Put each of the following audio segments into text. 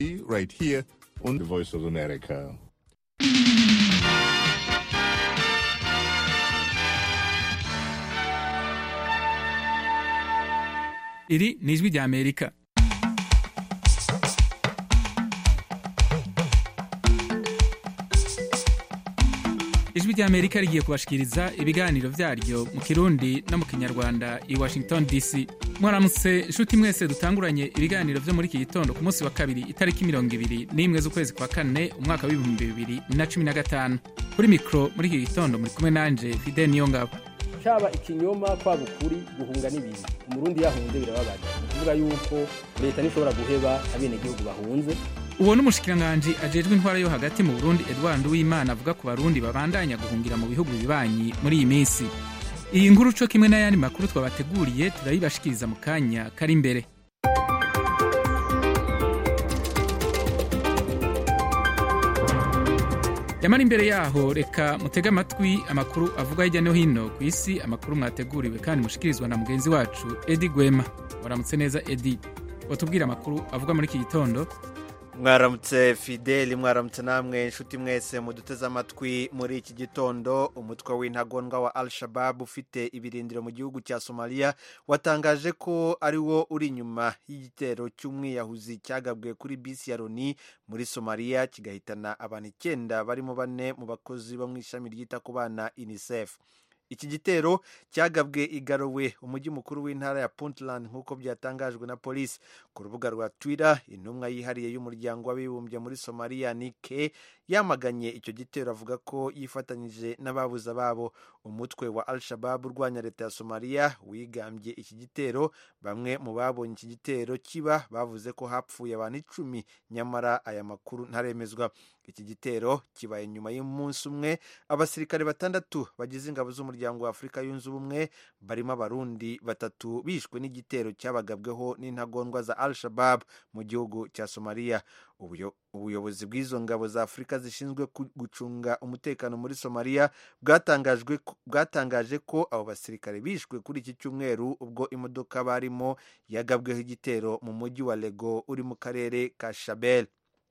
right here on the Voice of America. iri ni ijwi rya amerika ijwi rya amerika rigiye kubashikiriza ibiganiro vyaryo mu kirundi no mu kinyarwanda i washington dc mwaramutse nshuti mwese dutanguranye ibiganiro vyo muri iki gitondo ku munsi wa kabiri itariki mirongo ibiri n'imwe z'ukwezi kwa kane umwaka w'ibihumbi bibiri na cumi na gatanu kuri mikro muri iki gitondo muri kumwe nanje fide niyongabo cyaba ikinyoma kwaba ukuri guhunga n'ibintu umurundi yahunze birababaza ni ukuvuga yuko leta ntishobora guheba abenegihugu bahunze uwo ni umushikiranganji ajejwe intwara yo hagati mu burundi edward uwimana avuga ku barundi babandanya guhungira mu bihugu bibanyi muri iyi minsi iyi nkuru co kimwe n'ayandi makuru twabateguriye turayibashikiriza mu kanya kari imbere yamara imbere yaho reka mutege amatwi amakuru avuga hirya no hino ku isi amakuru mwateguriwe kandi mushikirizwa na mugenzi wacu edi gwema waramutse neza edi watubwira amakuru avuga muri iki gitondo mwaramutse fideli mwaramutse namwe inshuti mwese muduteze amatwi muri iki gitondo umutwe w'intagondwa wa al shabab ufite ibirindiro mu gihugu cya somaliya watangaje ko ari wo uri inyuma y'igitero cy'umwiyahuzi cyagabwe kuri bisi ya loni muri somaliya kigahitana abantu icyenda barimo bane mu bakozi bo mu ishami ryita ku bana unicef iki gitero cyagabwe igarowe umujyi mukuru w'intara ya puntland nk'uko byatangajwe na polisi ku rubuga rwa twitter intumwa yihariye y'umuryango w'abibumbye muri somaliya nike yamaganye icyo gitero avuga ko yifatanyije n'ababuze ababo umutwe wa al shabab urwanya leta ya somaliya wigambye iki gitero bamwe mu babonye iki gitero kiba bavuze ko hapfuye abantu icumi nyamara aya makuru ntaremezwa iki gitero kibaye nyuma y'umunsi umwe abasirikare batandatu bagize ingabo z'umuryango wa afurika yunze ubumwe barimo abarundi batatu bishwe n'igitero cyabagabweho n'intagondwa za al shabab mu gihugu cya somaliya ubuyobozi bw'izo ngabo za afurika zishinzwe gucunga umutekano muri somaliya bwatangaje ko abo basirikare bishwe kuri iki cyumweru ubwo imodoka barimo yagabweho igitero mu mujyi wa lego uri mu karere ka shabel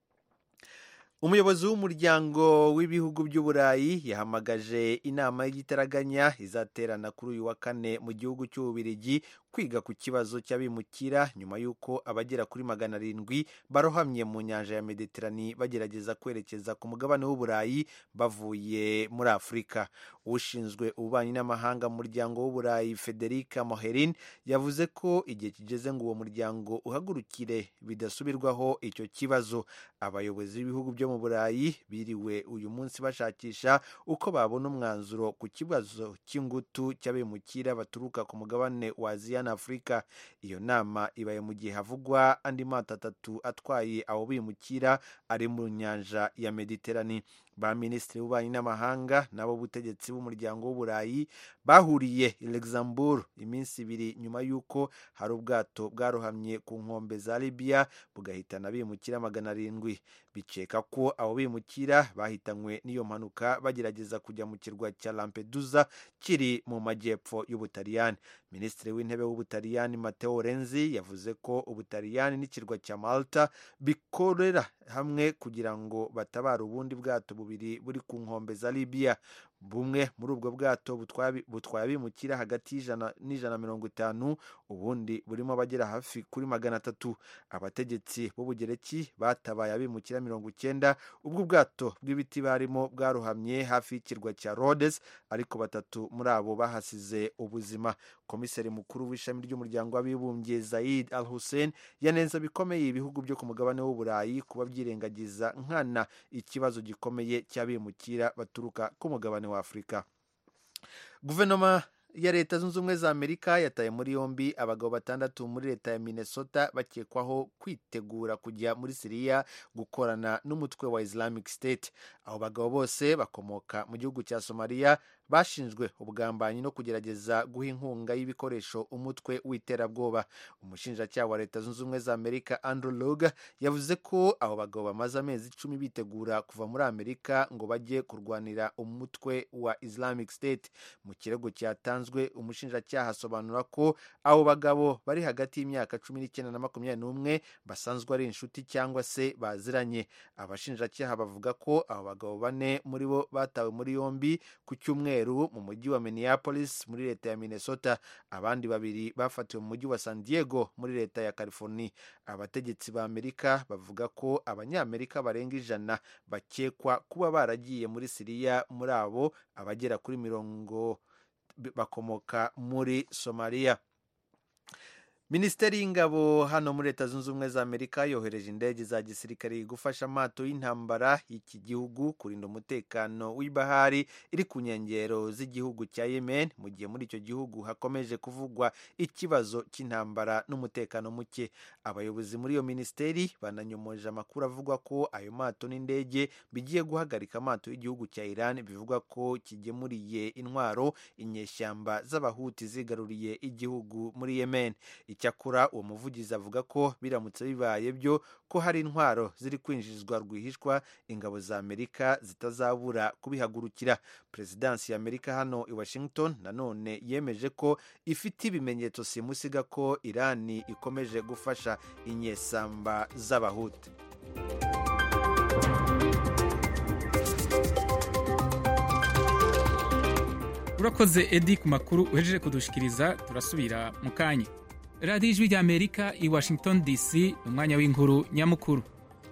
umuyobozi w'umuryango w'ibihugu by'uburayi yahamagaje inama y'igitaraganya izaterana kuri uyu wa kane mu gihugu cy'ububirigi kwiga ku kibazo cy'abimukira nyuma y'uko abagera kuri magana arindwi barohamye mu nyanja ya mediterani bagerageza kwerekeza ku mugabane w'uburayi bavuye muri afurika ushinzwe ububanyi n'amahanga mu muryango w'uburayi federica moherin yavuze ko igihe kigeze ngo uwo muryango uhagurukire bidasubirwaho icyo kibazo abayobozi b'ibihugu byo mu burayi biriwe uyu munsi bashakisha uko babona umwanzuro ku kibazo cy'ingutu cy'abimukira baturuka ku mugabane wa aziya na afurika iyo nama ibaye mu gihe havugwa andi mato atatu atwaye abo bimukira ari mu nyanja ya mediterani ba minisitiri w'ububanyi n'amahanga n'abo butegetsi b'umuryango w'uburayi bahuriye i luxembourg iminsi ibiri nyuma y'uko hari ubwato bwarohamye ku nkombe za libya bugahitana bimukira magana arindwi bikeka ko abo bimukira bahitanywe n'iyo mpanuka bagerageza kujya mu kirwa cya lampedusa kiri mu majyepfo y'ubutaliyani minisitiri w'intebe w'ubutaliyani mateo renzi yavuze ko ubutaliyani n'ikirwa cya malta bikorera hamwe kugira ngo batabare ubundi bwato bubiri buri ku nkombe za libya bumwe muri ubwo bwato butwaye abimukira hagati y'ijana n'ijana mirongo itanu ubundi burimo abagera hafi kuri magana atatu abategetsi b'ubugereki batabaye abimukira mirongo icyenda ubwo ubwato bw'ibiti barimo bwarohamye hafi y'ikirwa cya rhodes ariko batatu muri abo bahasize ubuzima komiseri mukuru w'ishami ry'umuryango w'abibumbye zaid al hussein yanenza bikomeye ibihugu byo ku mugabane w'uburayi kuba byirengagiza nkana ikibazo gikomeye cy'abimukira baturuka ku mugabane wa afurika guverinoma ya leta zunze ubumwe za amerika yataye muri yombi abagabo batandatu muri leta ya minnesota bakekwaho kwitegura kujya muri siriya gukorana n'umutwe wa islamic state abo bagabo bose bakomoka mu gihugu cya somaliya bashinjwe ubugambanyi no kugerageza guha inkunga y'ibikoresho umutwe w'iterabwoba umushinjacyaha wa leta zunze ubumwe za amerika andrew loga yavuze ko abo bagabo bamaze amezi icumi bitegura kuva muri amerika ngo bajye kurwanira umutwe wa islamic state mu kirego cyatanzwe umushinjacyaha asobanura ko abo bagabo bari hagati y'imyaka cumi n'icyenda na makumyabiri n'umwe basanzwe ari inshuti cyangwa se baziranye abashinjacyaha bavuga ko abo bagabo bane muri bo batawe muri yombi ku cyumweru mu mujyi wa minneapolis muri leta ya minnesota abandi babiri bafatiwe mu mujyi wa san diego muri leta ya california abategetsi ba amerika bavuga ko abanyamerika barenga ijana bakekwa kuba baragiye muri siriya muri abo abagera kuri mirongo bakomoka muri somaliya minisiteri y'ingabo hano muri leta zunze ubumwe za amerika yohereje indege za gisirikare gufasha amato y'intambara y'iki gihugu kurinda umutekano w'ibahari iri ku nkengero z'igihugu cya yemen mu gihe muri icyo gihugu hakomeje kuvugwa ikibazo cy'intambara n'umutekano muke abayobozi muri iyo minisiteri bananyomoje amakuru avuga ko ayo mato n'indege bigiye guhagarika amato y'igihugu cya iran bivugwa ko kigemuriye intwaro inyeshyamba z'abahuti zigaruriye igihugu muri yemen icyakora uwo muvugizi avuga ko biramutse bibaye byo ko hari intwaro ziri kwinjizwa rwihishwa ingabo za amerika zitazabura kubihagurukira perezidansi ya amerika hano i washington nanone yemeje ko ifite ibimenyetso simusiga ko irani ikomeje gufasha inyesamba z'abahuti urakoze edi ku makuru uhejeje kudushikiriza turasubira mu kanya radiyo ijwi ry'amerika i washington dc umwanya w'inkuru nyamukuru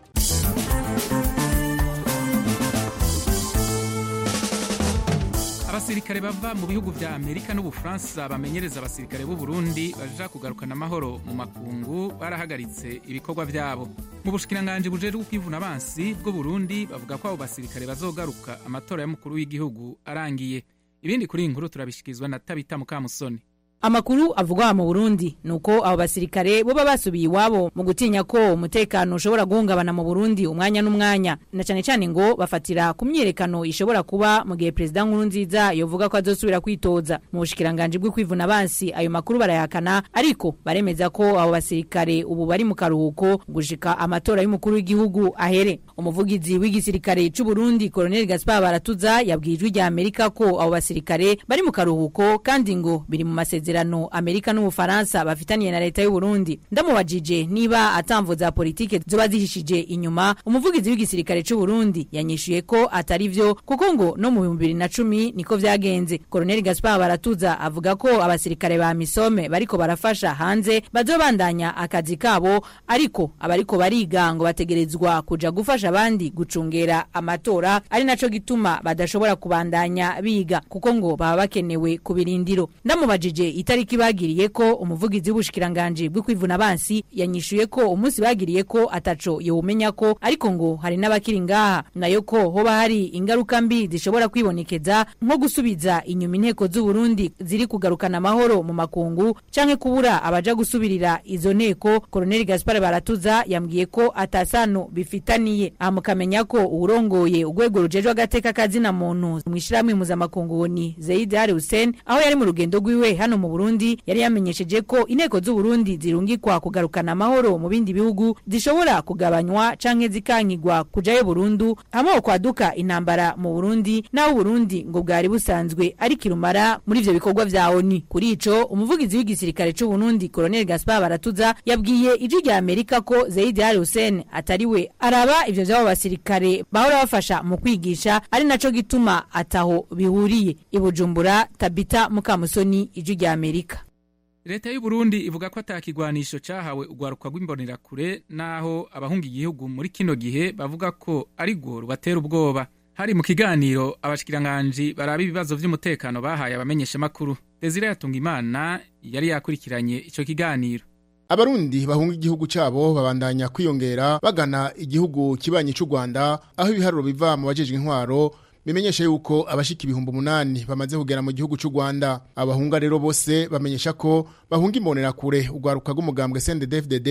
abasirikare bava mu bihugu vya amerika n'ubufaransa bamenyereza abasirikare b'u burundi baja kugarukana amahoro mu makungu barahagaritse ibikorwa vyabo mu bushikiranganji bujejwe kwivuna abansi bw'u burundi bavuga ko abo basirikare bazogaruka amatora y'umukuru w'igihugu arangiye ibindi kuri iyi nkuru turabishyikirizwa na tabita mukamusoni amakuru avugwa mu Burundi nuko abo basirikare boba basubiye iwabo mu gutinya ko umutekano ushobora guhungabana mu Burundi umwanya n'umwanya na cyane cyane ngo bafatira ku myerekano ishobora kuba mu gihe perezida nkurunziza yovuga ko azosubira kwitoza mu bushikiranganje bwo kwivuna abansi ayo makuru barayakana ariko baremeza ko abo basirikare ubu bari mu karuhuko gushika amatora y'umukuru w'igihugu ahere umuvugizi w'igisirikare cy'u Burundi Colonel Gaspar Baratuza yabwiye ijwi rya Amerika ko abo basirikare bari mu karuhuko kandi ngo biri mu masezerano amasezerano Amerika n'Ubufaransa bafitaniye na leta y'u Burundi ndamubajije niba atamvo za politike zoba zihishije inyuma umuvugizi w'igisirikare cy'u Burundi yanyishuye ko atari vyo kuko ngo no mu 2010 niko vyagenze Colonel Gaspar Baratuza avuga ko abasirikare ba Misome bariko barafasha hanze bazobandanya akazi kabo ariko abariko bariga ngo bategerezwa kuja gufasha abandi gucungera amatora ari naco gituma badashobora kubandanya biga kuko ngo baba bakenewe ku birindiro ndamubajije itariki bagiriye ko umuvugizi w'ubushikiranganje bwo kwivuna abansi yanyishuye ko umunsi bagiriye ko ataco yowumenya ko ariko ngo hari n'abakiri ngaha nayo ko hoba hari ingaruka mbi zishobora kwibonekeza nko gusubiza inyuma inteko z'u Burundi ziri kugarukana amahoro mu makungu canke kubura abaja gusubirira izo nteko Colonel Gaspar Baratuza yambwiye ko atasano bifitaniye amukamenya ko urongoye urwego rujejwe agateka kazina muntu mwishirahamwe mpuzamakungu ni Zaid Ali Hussein aho yari mu rugendo rwiwe hano mu Burundi yari yamenyesheje ko inteko z'u Burundi zirungikwa kugarukana amahoro mu bindi bihugu zishobora kugabanywa canke zikankigwa kujayo burundu hamwe kwaduka intambara mu Burundi naho Burundi ngo bwari busanzwe ari kirumara muri ivyo bikorwa vya ONU kuri ico umuvugizi w'igisirikare c'u Burundi Colonel Gaspar Baratuza yabwiye ijwi rya Amerika ko Zaid Ali Hussein atari we araba ivyo vy'abo basirikare bahora bafasha mu kwigisha ari naco gituma ataho bihuriye ibujumbura Tabita Mukamusoni ijwi rya Amerika leta y'u Burundi ivuga ko atakigwanisho cahawe urwaruka rw'imbonerakure naho abahunga igihugu muri kino gihe bavuga ko ari rwo rubatera ubwoba hari mu kiganiro abashikiranganji baraba ibibazo vy'umutekano bahaye abamenyeshamakuru Desire Yatungimana yari yakurikiranye ico kiganiro abarundi bahunga igihugu cabo babandanya kwiyongera bagana igihugu kibanyi c'u Rwanda aho ibiharuro biva mu bajejwe intwaro bimenyesha yuko abashika ibihumbi umunani bamaze kugera mu gihugu c'u Rwanda abahunga rero bose bamenyesha ko bahunga imbonera kure urwaruka rw'umugambwe CNDD-FDD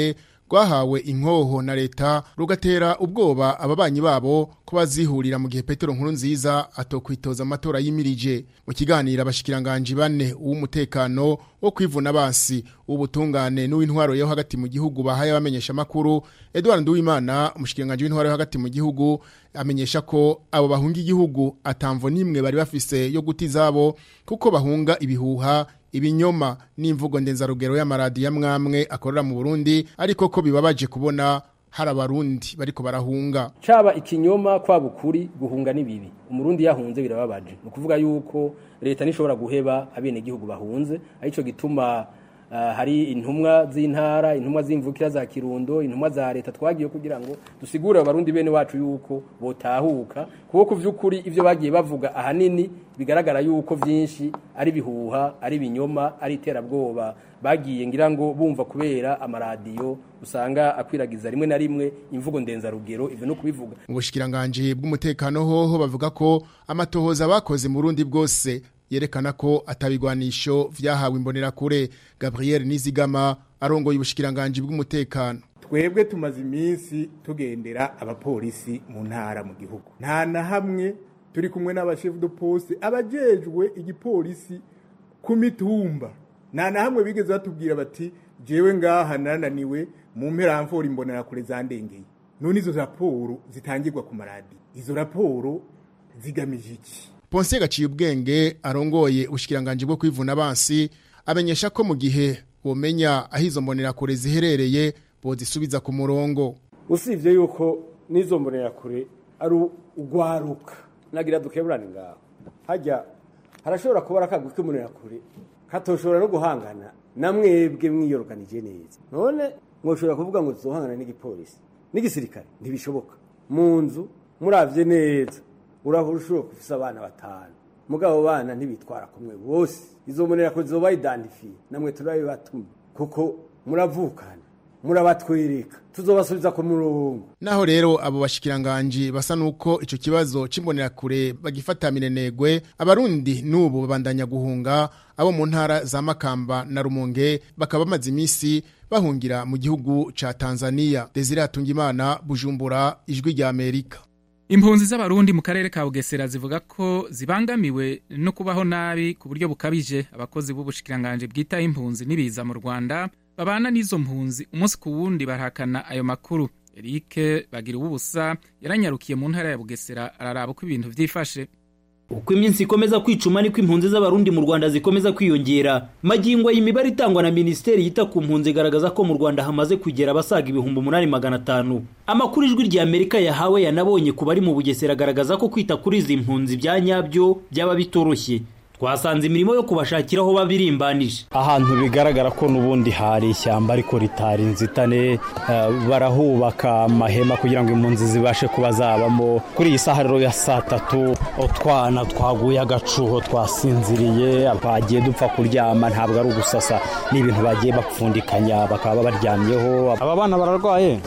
rwahawe inkoho na leta rugatera ubwoba ababanyi babo ko bazihurira mu gihe Petero nkuru nziza atokwitoza amatora yimirije mu kiganiro abashikiranganji bane uw'umutekano wo kwivuna basi ubutungane n'uw'intwaro yo hagati mu gihugu bahaye abamenyesha makuru Edouard Nduwimana umushikiranganje w'intwaro yo hagati mu gihugu amenyesha ko abo bahunga igihugu atamvo nimwe bari bafise yo guti zabo kuko bahunga ibihuha ibinyoma n'imvugo ndenzarugero y'amaradi ya mwamwe akorera mu Burundi ariko ko bibabaje kubona hari abarundi bariko barahunga caba ikinyoma kwaba ukuri guhunga n'ibibi umurundi yahunze birababaje ni ukuvuga yuko leta nishobora guheba abenegihugu bahunze arico gituma uh, hari intumwa z'intara intumwa z'imvukira za kirundo intumwa za leta twagiye kugira ngo dusigure abarundi bene wacu yuko botahuka kuko ku vy'ukuri ivyo bagiye bavuga ahanini bigaragara yuko vyinshi ari bihuha ari binyoma ari iterabwoba bagiye ngira ngo bumva kubera amaradiyo usanga akwiragiza rimwe na rimwe imvugo ndenzarugero ivyo no kubivuga mu bushikiranganje bw'umutekano hoho bavuga ko amatohoza bakoze mu rundi bwose yerekana ko atabigwanisho vyahawe imbonerakure Gabriel Nizigama arongoye ubushikiranganje bw'umutekano twebwe tumaze iminsi tugendera abapolisi mu ntara mu gihugu nta na hamwe turi kumwe n'abashefu de poste abajejwe igipolisi ku mitumba nta na hamwe bigeze batubwira bati jewe ngaha nananiwe mu mperamvura imbonerakure zandengeye none izo raporo zitangirwa ku maradi izo raporo zigamije iki Ponce gaciye ubwenge arongoye ubushikiranganje bwo kwivuna abansi amenyesha ko mu gihe bomenya aho izo mbonerakure ziherereye bozisubiza ku murongo usibye yuko n'izo mbonerakure ari ugwaruka nagira dukeburane ngaho hajya harashobora kuba akagwi k'imbonerakure katoshobora no guhangana na mwebwe mwiyoroganije neza none mwoshobora kuvuga ngo tuzohangana n'igipolisi n'igisirikare ntibishoboka mu nzu muravye neza urahura ushobora kufisa abana batanu mugabo bana ntibitwara kumwe bose izo mbonerakure zizoba identifiye namwe turabibatuma kuko muravukana murabatwereka tuzobasubiza ku murongo naho rero abo bashikiranganje basa nuko ico kibazo c'imbonerakure bagifata minenegwe abarundi nubu babandanya guhunga abo mu ntara za Makamba na Rumonge bakaba bamaze imisi bahungira mu gihugu ca Tanzania Desire Atungimana Bujumbura ijwi rya Amerika impunzi z'abarundi mu karere ka bugesera zivuga ko zibangamiwe no kubaho nabi ku buryo bukabije abakozi b'ubushikiranganje bwitaho impunzi n'ibiza mu rwanda babana n'izo mpunzi umunsi ku wundi barahakana ayo makuru erike bagira ubusa yaranyarukiye mu ntara ya bugesera araraba uko ibintu vyifashe uko iminsi ikomeza kwicuma niko impunzi z'abarundi mu rwanda zikomeza kwiyongera magingo imibare itangwa na minisiteri yita ku mpunzi igaragaza ko mu rwanda hamaze kugera abasaga ibihumbi umunani magana atanu amakuru ijwi rya amerika yahawe yanabonye ku bari mu bugesera agaragaza ko kwita kuri izi mpunzi bya nyabyo byaba bitoroshye twasanze imirimo yo kubashakira aho babirimbanije ahantu bigaragara ko n'ubundi hari ishyamba ariko ritari inzitane barahubaka amahema kugira ngo impunzi zibashe kuba zabamo kuri iyi saha rero ya saa tatu utwana twaguye agacuho twasinziriye twagiye dupfa kuryama ntabwo ari ugusasa ni ibintu bagiye bapfundikanya bakaba baryamyeho aba bana bararwaye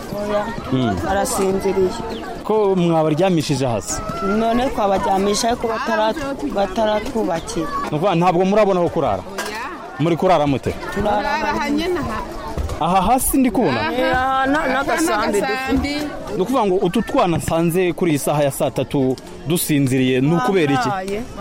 barasinziriye ko mwabaryamishije hasi none twabaryamisha ariko bataratwubakira ni ukuvuga ntabwo murabona aho kurara muri kurara mute aha hasi ndi kubona n'agasambi ni ukuvuga ngo utu twana nsanze kuri iyi saha ya saa tatu dusinziriye ni ukubera iki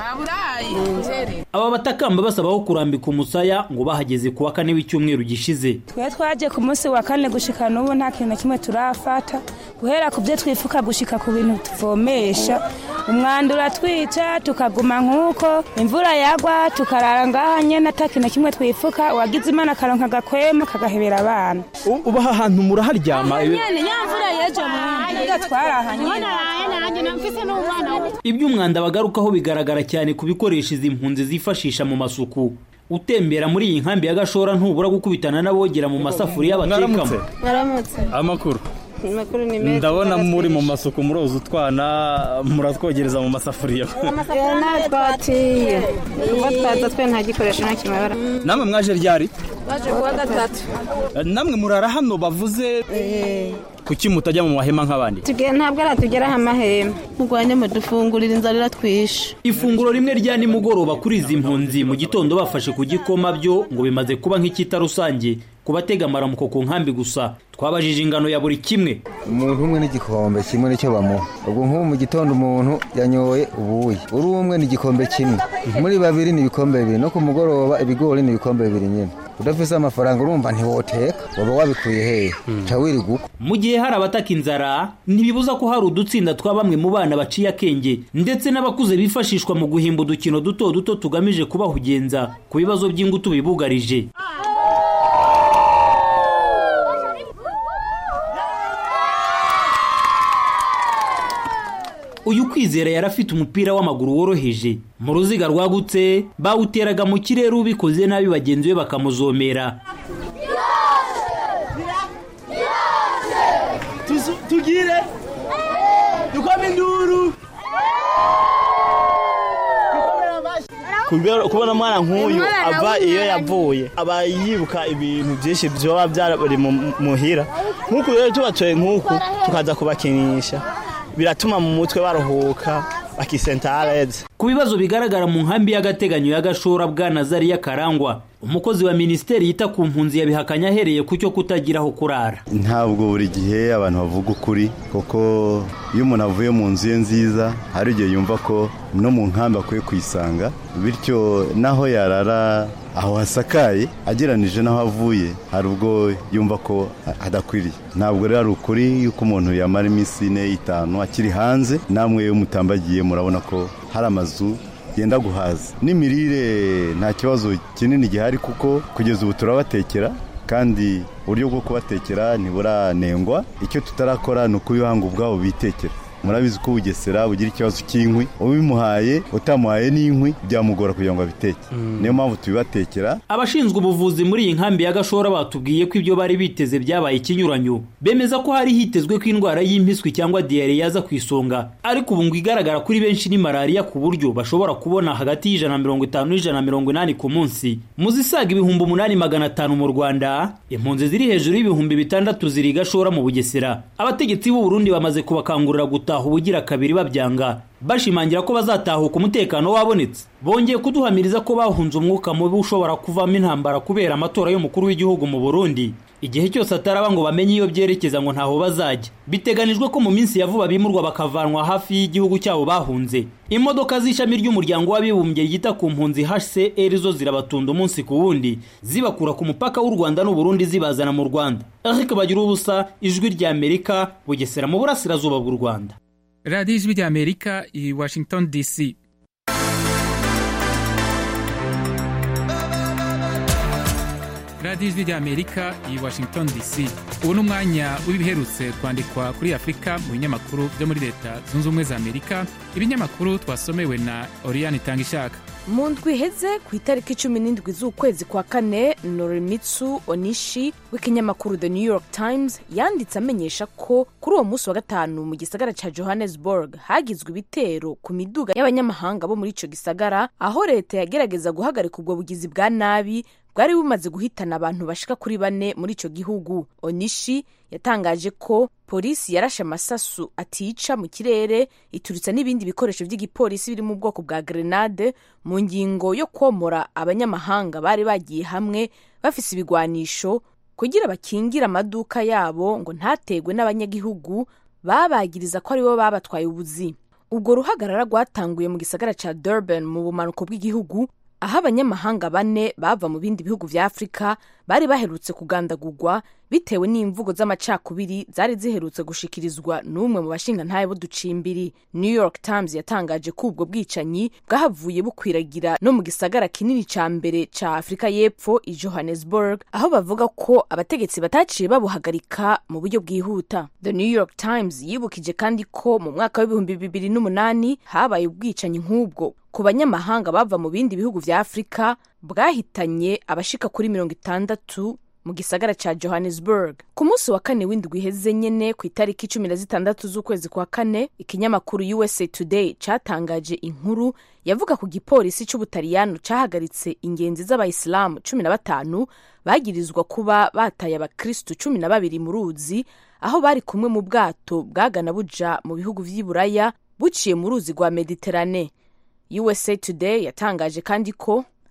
aba batakamba basaba aho kurambika umusaya ngo bahageze ku wa kane w'icyumweru gishize twe twaje ku munsi wa kane gushika n'ubu nta kintu na kimwe turafata guhera ku byo twifuka gushika ku bintu tuvomesha umwanda uratwica tukaguma nk'uko imvura yagwa tukarara ngaha nyene ata kintu na kimwe twifuka uwagize imana akaronka agakwema kagahebera abana uba aha hantu muraharyama nyene nyamvura yejo mwenda twaraha nyene iby'umwanda bagarukaho bigaragara cyane ku bikoresho izi mpunzi zifashisha mu masuku utembera muri iyi nkambi ya gashora ntubura gukubitana n'abogera mu masafuriya batekamo amakuru ndabona muri mu masuku muroza utwana muratwogereza mu masafuriya twatiye kuba twaza twe nta gikoresho nta kimabara namwe mwaje ryari baje kuwa gatatu namwe murara hano bavuze kuki mutajya mu mahema nk'abandi tugiye ntabwo aratugeraho amahema murwanye mudufungurira inzara iratwishe ifunguro rimwe rya nimugoroba kuri izi mpunzi mu gitondo bafashe ku gikoma byo ngo bimaze kuba nk'icyita rusange ku batega amaramuko ku nkambi gusa twabajije ingano ya buri kimwe umuntu umwe n'igikombe kimwe nicyo bamuha ubwo nk'ubu mu gitondo umuntu yanyoye ubuyi uri umwe n'igikombe kimwe muri babiri ni ibikombe bibiri no ku mugoroba ibigori ni ibikombe bibiri nyine udafise amafaranga urumva ntiwoteka waba wabikuye hehe ca wirirwa uko mu gihe hari abataka inzara ntibibuza ko hari udutsinda twa bamwe mu bana baciye akenge ndetse n'abakuze bifashishwa mu guhimba udukino duto duto tugamije kubahugenza ku bibazo by'ingutu bibugarije uyu kwizera yari afite umupira w'amaguru woroheje mu ruziga rwagutse bawuteraga mu kirere ubikoze nabi bagenzi be bakamuzomera tugire dukome induru kubona umwana nk'uyu ava iyo yavuye aba yibuka ibintu byinshi byoba byari muhira nk'uku rero tubatoye nk'uku tukaza kubakinisha biratuma mu mutwe baruhuka bakisentareze ku bibazo bigaragara mu nkambi y'agateganyo y'agashora bwa nazariya karangwa umukozi wa minisiteri yita ku mpunzi yabihakanye ahereye ku cyo kutagira aho kurara ntabwo buri gihe abantu bavuga ukuri kuko iyo umuntu avuye mu nzu ye nziza hari igihe yumva ko no mu nkambi akwiye kuyisanga bityo naho yarara aho hasakaye ageranije n'aho avuye hari ubwo yumva ko adakwiriye ntabwo rero ari ukuri yuko umuntu yamara iminsi ine itanu akiri hanze namwe iyo mutambagiye murabona ko hari amazu yenda guhaza n'imirire nta kibazo kinini gihari kuko kugeza ubu turabatekera kandi uburyo bwo kubatekera ntiburanengwa icyo tutarakora ni ukubihanga ubwabo bitekera murabizi ko ubugesera bugira ikibazo cy'inkwi ubimuhaye utamuhaye n'inkwi byamugora kugira ngo abiteke niyo mpamvu tubibatekera abashinzwe ubuvuzi muri iyi nkambi ya gashora batubwiye ko ibyo bari biteze byabaye ikinyuranyo bemeza ko hari hitezwe ko indwara y'impiswi cyangwa diyare yaza ku isonga ariko ubu ngo igaragara kuri benshi ni malariya ku buryo bashobora kubona hagati y'ijana na mirongo itanu n'ijana na mirongo inani ku munsi mu zisaga ibihumbi umunani magana atanu mu rwanda impunzi ziri hejuru y'ibihumbi bitandatu ziri gashora mu bugesera abategetsi b'u Burundi bamaze kubakangurira gutaha ubugira kabiri babyanga bashimangira ko bazatahuka umutekano wabonetse bongeye kuduhamiriza ko bahunze umwuka mubi ushobora kuvamo intambara kubera amatora y'umukuru w'igihugu mu burundi igihe cyose ataraba ngo bamenye iyo byerekeza ngo ntaho bazajya biteganijwe ko mu minsi ya vuba bimurwa bakavanwa hafi y'igihugu cyabo bahunze imodoka z'ishami ry'umuryango w'abibumbye ryita ku mpunzi hcr zo zirabatunda umunsi ku wundi zibakura ku mupaka w'u rwanda n'uburundi zibazana mu rwanda ariko bagira ubusa ijwi ry'amerika bugesera mu burasirazuba bw'u rwanda radiyo ijwi ry'amerika i washington dc radiyo ijwi ry'amerika i washington dc ubu ni umwanya w'ibiherutse kwandikwa kuri afurika mu binyamakuru byo muri leta zunze ubumwe za amerika ibinyamakuru twasomewe na oriyani itanga ishaka mu ndwi iheze ku itariki cumi n'indwi z'ukwezi kwa kane norimitsu onishi w'ikinyamakuru the new york times yanditse amenyesha ko kuri uwo munsi wa gatanu mu gisagara cya johannesburg hagizwe ibitero ku miduga y'abanyamahanga bo muri icyo gisagara aho leta yagerageza guhagarika ubwo bugizi bwa nabi bwari bumaze guhitana abantu bashika kuri bane muri icyo gihugu onishi yatangaje ko polisi yarashe amasasu atica mu kirere ituritsa n'ibindi bikoresho by'igipolisi biri mu bwoko bwa grenade mu ngingo yo komora abanyamahanga bari bagiye hamwe bafise ibigwanisho kugira bakingire amaduka yabo ngo ntategwe n'abanyagihugu babagiriza ko aribo babatwaye ubuzi ubwo ruhagarara rwatanguye mu gisagara cya durban mu bumanuko bw'igihugu aho abanyamahanga bane bava mu bindi bihugu vya afurika bari baherutse kugandagurwa bitewe n'imvugo z'amacakubiri zari ziherutse gushikirizwa n'umwe mu bashingantahe b'uducimbiri new york times yatangaje ko ubwo bwicanyi bwahavuye bukwiragira no mu gisagara kinini ca mbere ca afurika y'epfo i johannesburg aho bavuga ko abategetsi bataciye babuhagarika mu buryo bwihuta the new york times yibukije kandi ko mu mwaka w'ibihumbi bibiri n'umunani habaye ubwicanyi nk'ubwo ku banyamahanga bava mu bindi bihugu vya afurika bwahitanye abashika kuri mirongo itandatu mu gisagara ca johannesburg ku munsi wa kane w'indwi iheze nyene ku itariki cumi na zitandatu z'ukwezi kwa kane ikinyamakuru usa today catangaje inkuru yavuga ku gipolisi c'ubutaliyano cahagaritse ingenzi z'abayisilamu cumi na batanu bagirizwa kuba bataye abakristu cumi na babiri mu ruzi aho bari kumwe mu bwato bwagana buja mu bihugu vy'iburaya buciye mu ruzi rwa mediterane usa today yatangaje kandi ko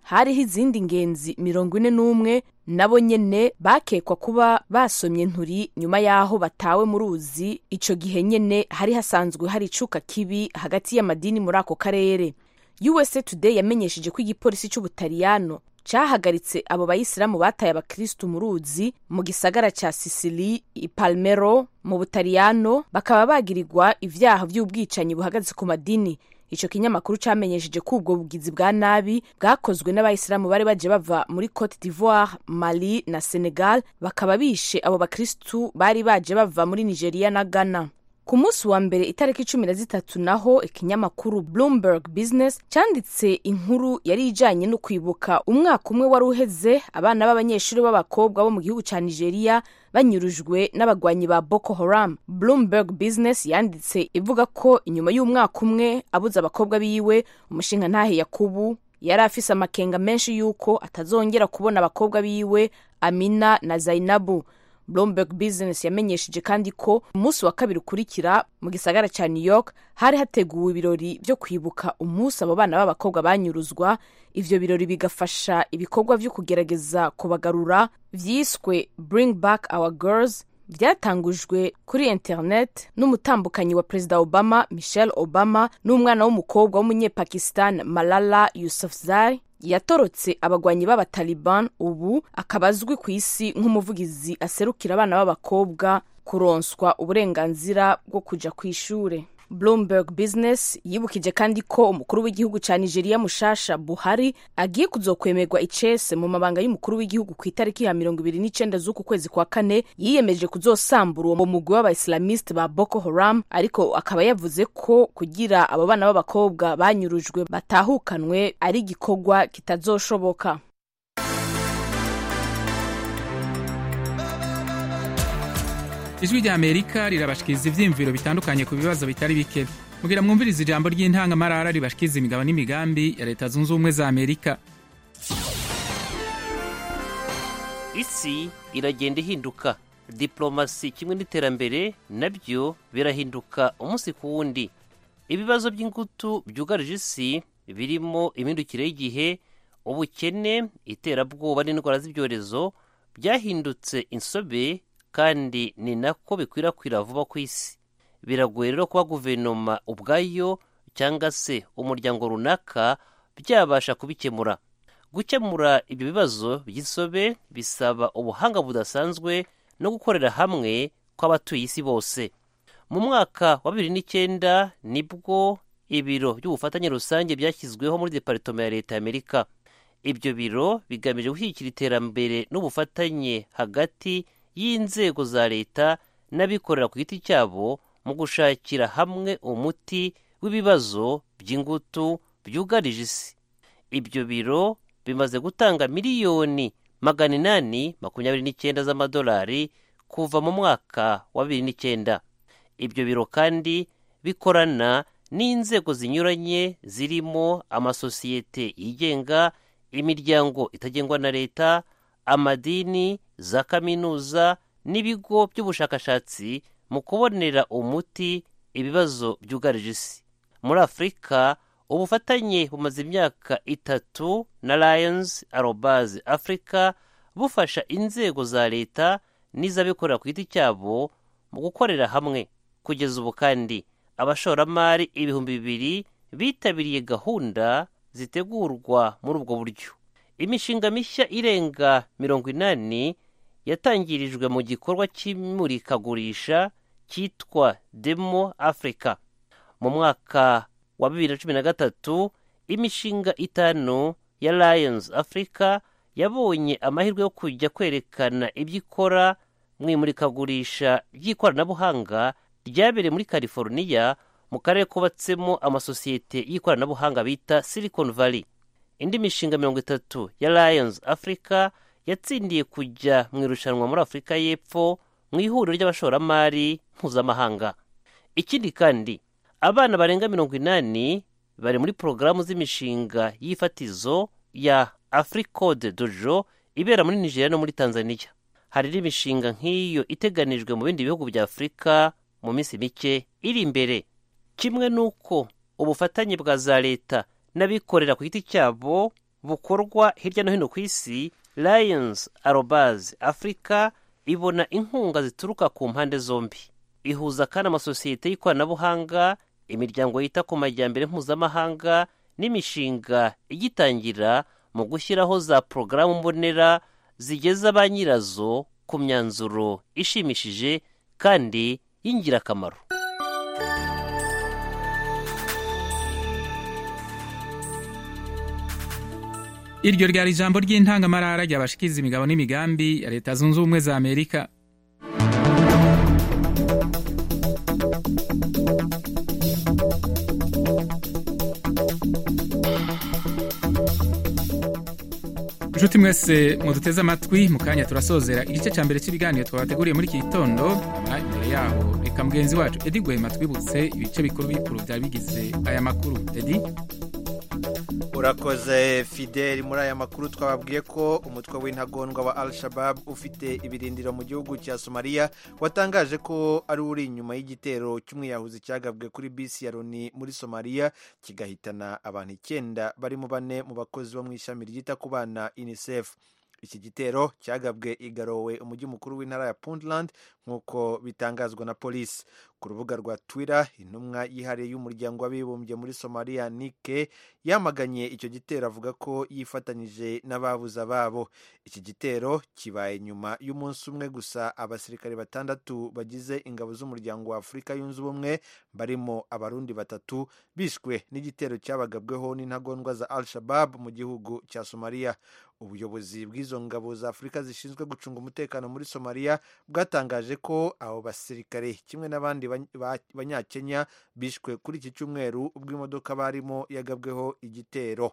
hariho izindi ngenzi mirongo ine n'umwe nabo nyene bakekwa kuba basomye nturi nyuma y'aho batawe mu ruzi ico gihe nyene hari hasanzwe hari icuka kibi hagati y'amadini muri ako karere usa today yamenyesheje ko igipolisi c'ubutaliyano cahagaritse abo bayisilamu bataye abakristu mu ruzi mu gisagara ca sisili i palmero mu butaliyano bakaba bagirirwa ivyaha vy'ubwicanyi buhagaze ku madini ico kinyamakuru camenyesheje ko ubwo bugizi bwa nabi bwakozwe n'abayisilamu bari baje bava muri cote d'ivoire mali na senegal bakaba bishe abo bakristu bari baje bava muri nigeria na ghana ku munsi wa mbere itariki cumi na zitatu naho ikinyamakuru bloomberg business cyanditse inkuru yari ijanye no kwibuka umwaka umwe wari uheze abana b'abanyeshuri b'abakobwa bo mu gihugu ca nigeria banyurujwe n'abagwanyi ba boko haram bloomberg business yanditse ivuga ko inyuma y'umwaka umwe abuze abakobwa biwe umushinga ntahe yakubu yari afise amakenga menshi y'uko atazongera kubona abakobwa biwe amina na zainabu bloomberg business yamenyesheje kandi ko umunsi wa kabiri ukurikira mu gisagara ca new york hari hateguwe ibirori vyo kwibuka umunsi abo bana b'abakobwa banyuruzwa ivyo birori bigafasha ibikorwa vyo kugerageza kubagarura vyiswe bring back our girls vyatangujwe kuri internet n'umutambukanyi wa perezida obama michelle obama n'umwana w'umukobwa w'umunyepakistan malala yousafzai yatorotse abagwanyi b'abataliban ubu akaba azwi ku isi nk'umuvugizi aserukira abana b'abakobwa kuronswa uburenganzira bwo kuja ku ishure bloomberg business yibukije kandi ko umukuru w'igihugu ca nigeria mushasha buhari agiye kuzokwemerwa icese mu mabanga y'umukuru w'igihugu ku itariki ya mirongo ibiri n'icenda z'uku kwezi kwa kane yiyemeje kuzosambura uwo mugwi w'abaislamiste ba boko haram ariko akaba yavuze ko kugira abo bana b'abakobwa banyurujwe batahukanwe ari igikorwa kitazoshoboka ijwi rya amerika rirabashikiriza ivyiyumviro bitandukanye ku bibazo bitari bike mugira mwumviriza ijambo ry'intangamarara ribashikiriza imigabo n'imigambi ya leta zunze ubumwe za amerika isi iragenda ihinduka diplomasi kimwe n'iterambere nabyo birahinduka umunsi ku wundi ibibazo by'ingutu byugarije isi birimo imindukire y'igihe ubukene iterabwoba n'indwara z'ibyorezo byahindutse insobe kandi ni nako bikwirakwira vuba ku isi biragoye rero kuba guverinoma ubwayo cyangwa se umuryango runaka byabasha kubikemura gukemura ibyo bibazo by'isobe bisaba ubuhanga budasanzwe no gukorera hamwe kw'abatuye isi bose mu mwaka wa bibiri n'icyenda nibwo ibiro by'ubufatanye rusange byashyizweho muri deparitoma ya leta y'amerika ibyo biro bigamije gushyigikira iterambere n'ubufatanye hagati y'inzego za leta n'abikorera ku giti cyabo mu gushakira hamwe umuti w'ibibazo by'ingutu byugarije isi ibyo biro bimaze gutanga miliyoni magana inani makumyabiri n'icyenda z'amadolari kuva mu mwaka wa bibiri n'icyenda ibyo biro kandi bikorana n'inzego zinyuranye zirimo amasosiyete yigenga imiryango itagengwa na leta amadini za kaminuza n'ibigo by'ubushakashatsi mu kubonera umuti ibibazo byugarije isi muri afurika ubufatanye bumaze imyaka itatu na lions arobaz africa bufasha inzego za leta n'iz'abikorera ku giti cyabo mu gukorera hamwe kugeza ubu kandi abashoramari ibihumbi bibiri bitabiriye gahunda zitegurwa muri ubwo buryo imishinga mishya irenga mirongo inani yatangirijwe mu gikorwa cy'imurikagurisha cyitwa demo africa mu mwaka wa bibiri na cumi na gatatu imishinga itanu ya lions africa yabonye amahirwe yo kujya kwerekana ibyo ikora mu imurikagurisha ry'ikoranabuhanga ryabereye muri california mu karere kubatsemo amasosiyete y'ikoranabuhanga bita silicon valley indi mishinga mirongo itatu ya lions africa yatsindiye kujya mu irushanwa muri afurika y'epfo mu ihuriro ry'abashoramari mpuzamahanga ikindi kandi abana barenga mirongo inani bari muri porogaramu z'imishinga y'ifatizo ya africode dojo ibera muri nigeria no muri tanzania hari n'imishinga nk'iyo iteganijwe mu bindi bihugu bya afurika mu minsi mike iri imbere kimwe n'uko ubufatanye bwa za leta n'abikorera ku giti cyabo bukorwa hirya no hino ku isi lions arobaz africa ibona inkunga zituruka ku mpande zombi ihuza kandi amasosiyete y'ikoranabuhanga imiryango yita ku majyambere mpuzamahanga n'imishinga igitangira mu gushyiraho za porogaramu mbonera zigeza ba nyirazo ku myanzuro ishimishije kandi y'ingirakamaro iryo ryari ijambo ry'intangamarara ryabashikiriza imigabo n'imigambi ya leta zunze ubumwe za amerika inshuti mwese muduteze amatwi mu kanya turasozera igice cya mbere cy'ibiganiro twabateguriye muri iki gitondo nyuma imbere yaho reka mugenzi wacu edi gwema twibutse ibice bikuru bikuru byari bigize aya makuru edi urakoze fideli muri aya makuru twababwiye ko umutwe w'intagondwa wa al shabab ufite ibirindiro mu gihugu cya somaliya watangaje ko ari uri inyuma y'igitero cy'umwiyahuzi cyagabwe kuri bisi ya loni muri somaliya kigahitana abantu icyenda barimo bane mu bakozi bo mu ishami ryita ku bana unicef iki gitero cyagabwe i garowe umujyi mukuru w'intara ya puntland nk'uko bitangazwa na polisi ku rubuga rwa twitter intumwa yihariye y'umuryango w'abibumbye muri somaliya nike yamaganye icyo gitero avuga ko yifatanyije n'ababuze ababo iki gitero kibaye nyuma y'umunsi umwe gusa abasirikare batandatu bagize ingabo z'umuryango wa afurika yunze ubumwe barimo abarundi batatu bishwe n'igitero cyabagabweho n'intagondwa za al shabab mu gihugu cya somaliya ubuyobozi bw'izo ngabo za afurika zishinzwe gucunga umutekano muri somaliya bwatangaje ko abo basirikare kimwe n'abandi banyakenya bishwe kuri iki cyumweru ubwo imodoka barimo yagabweho igitero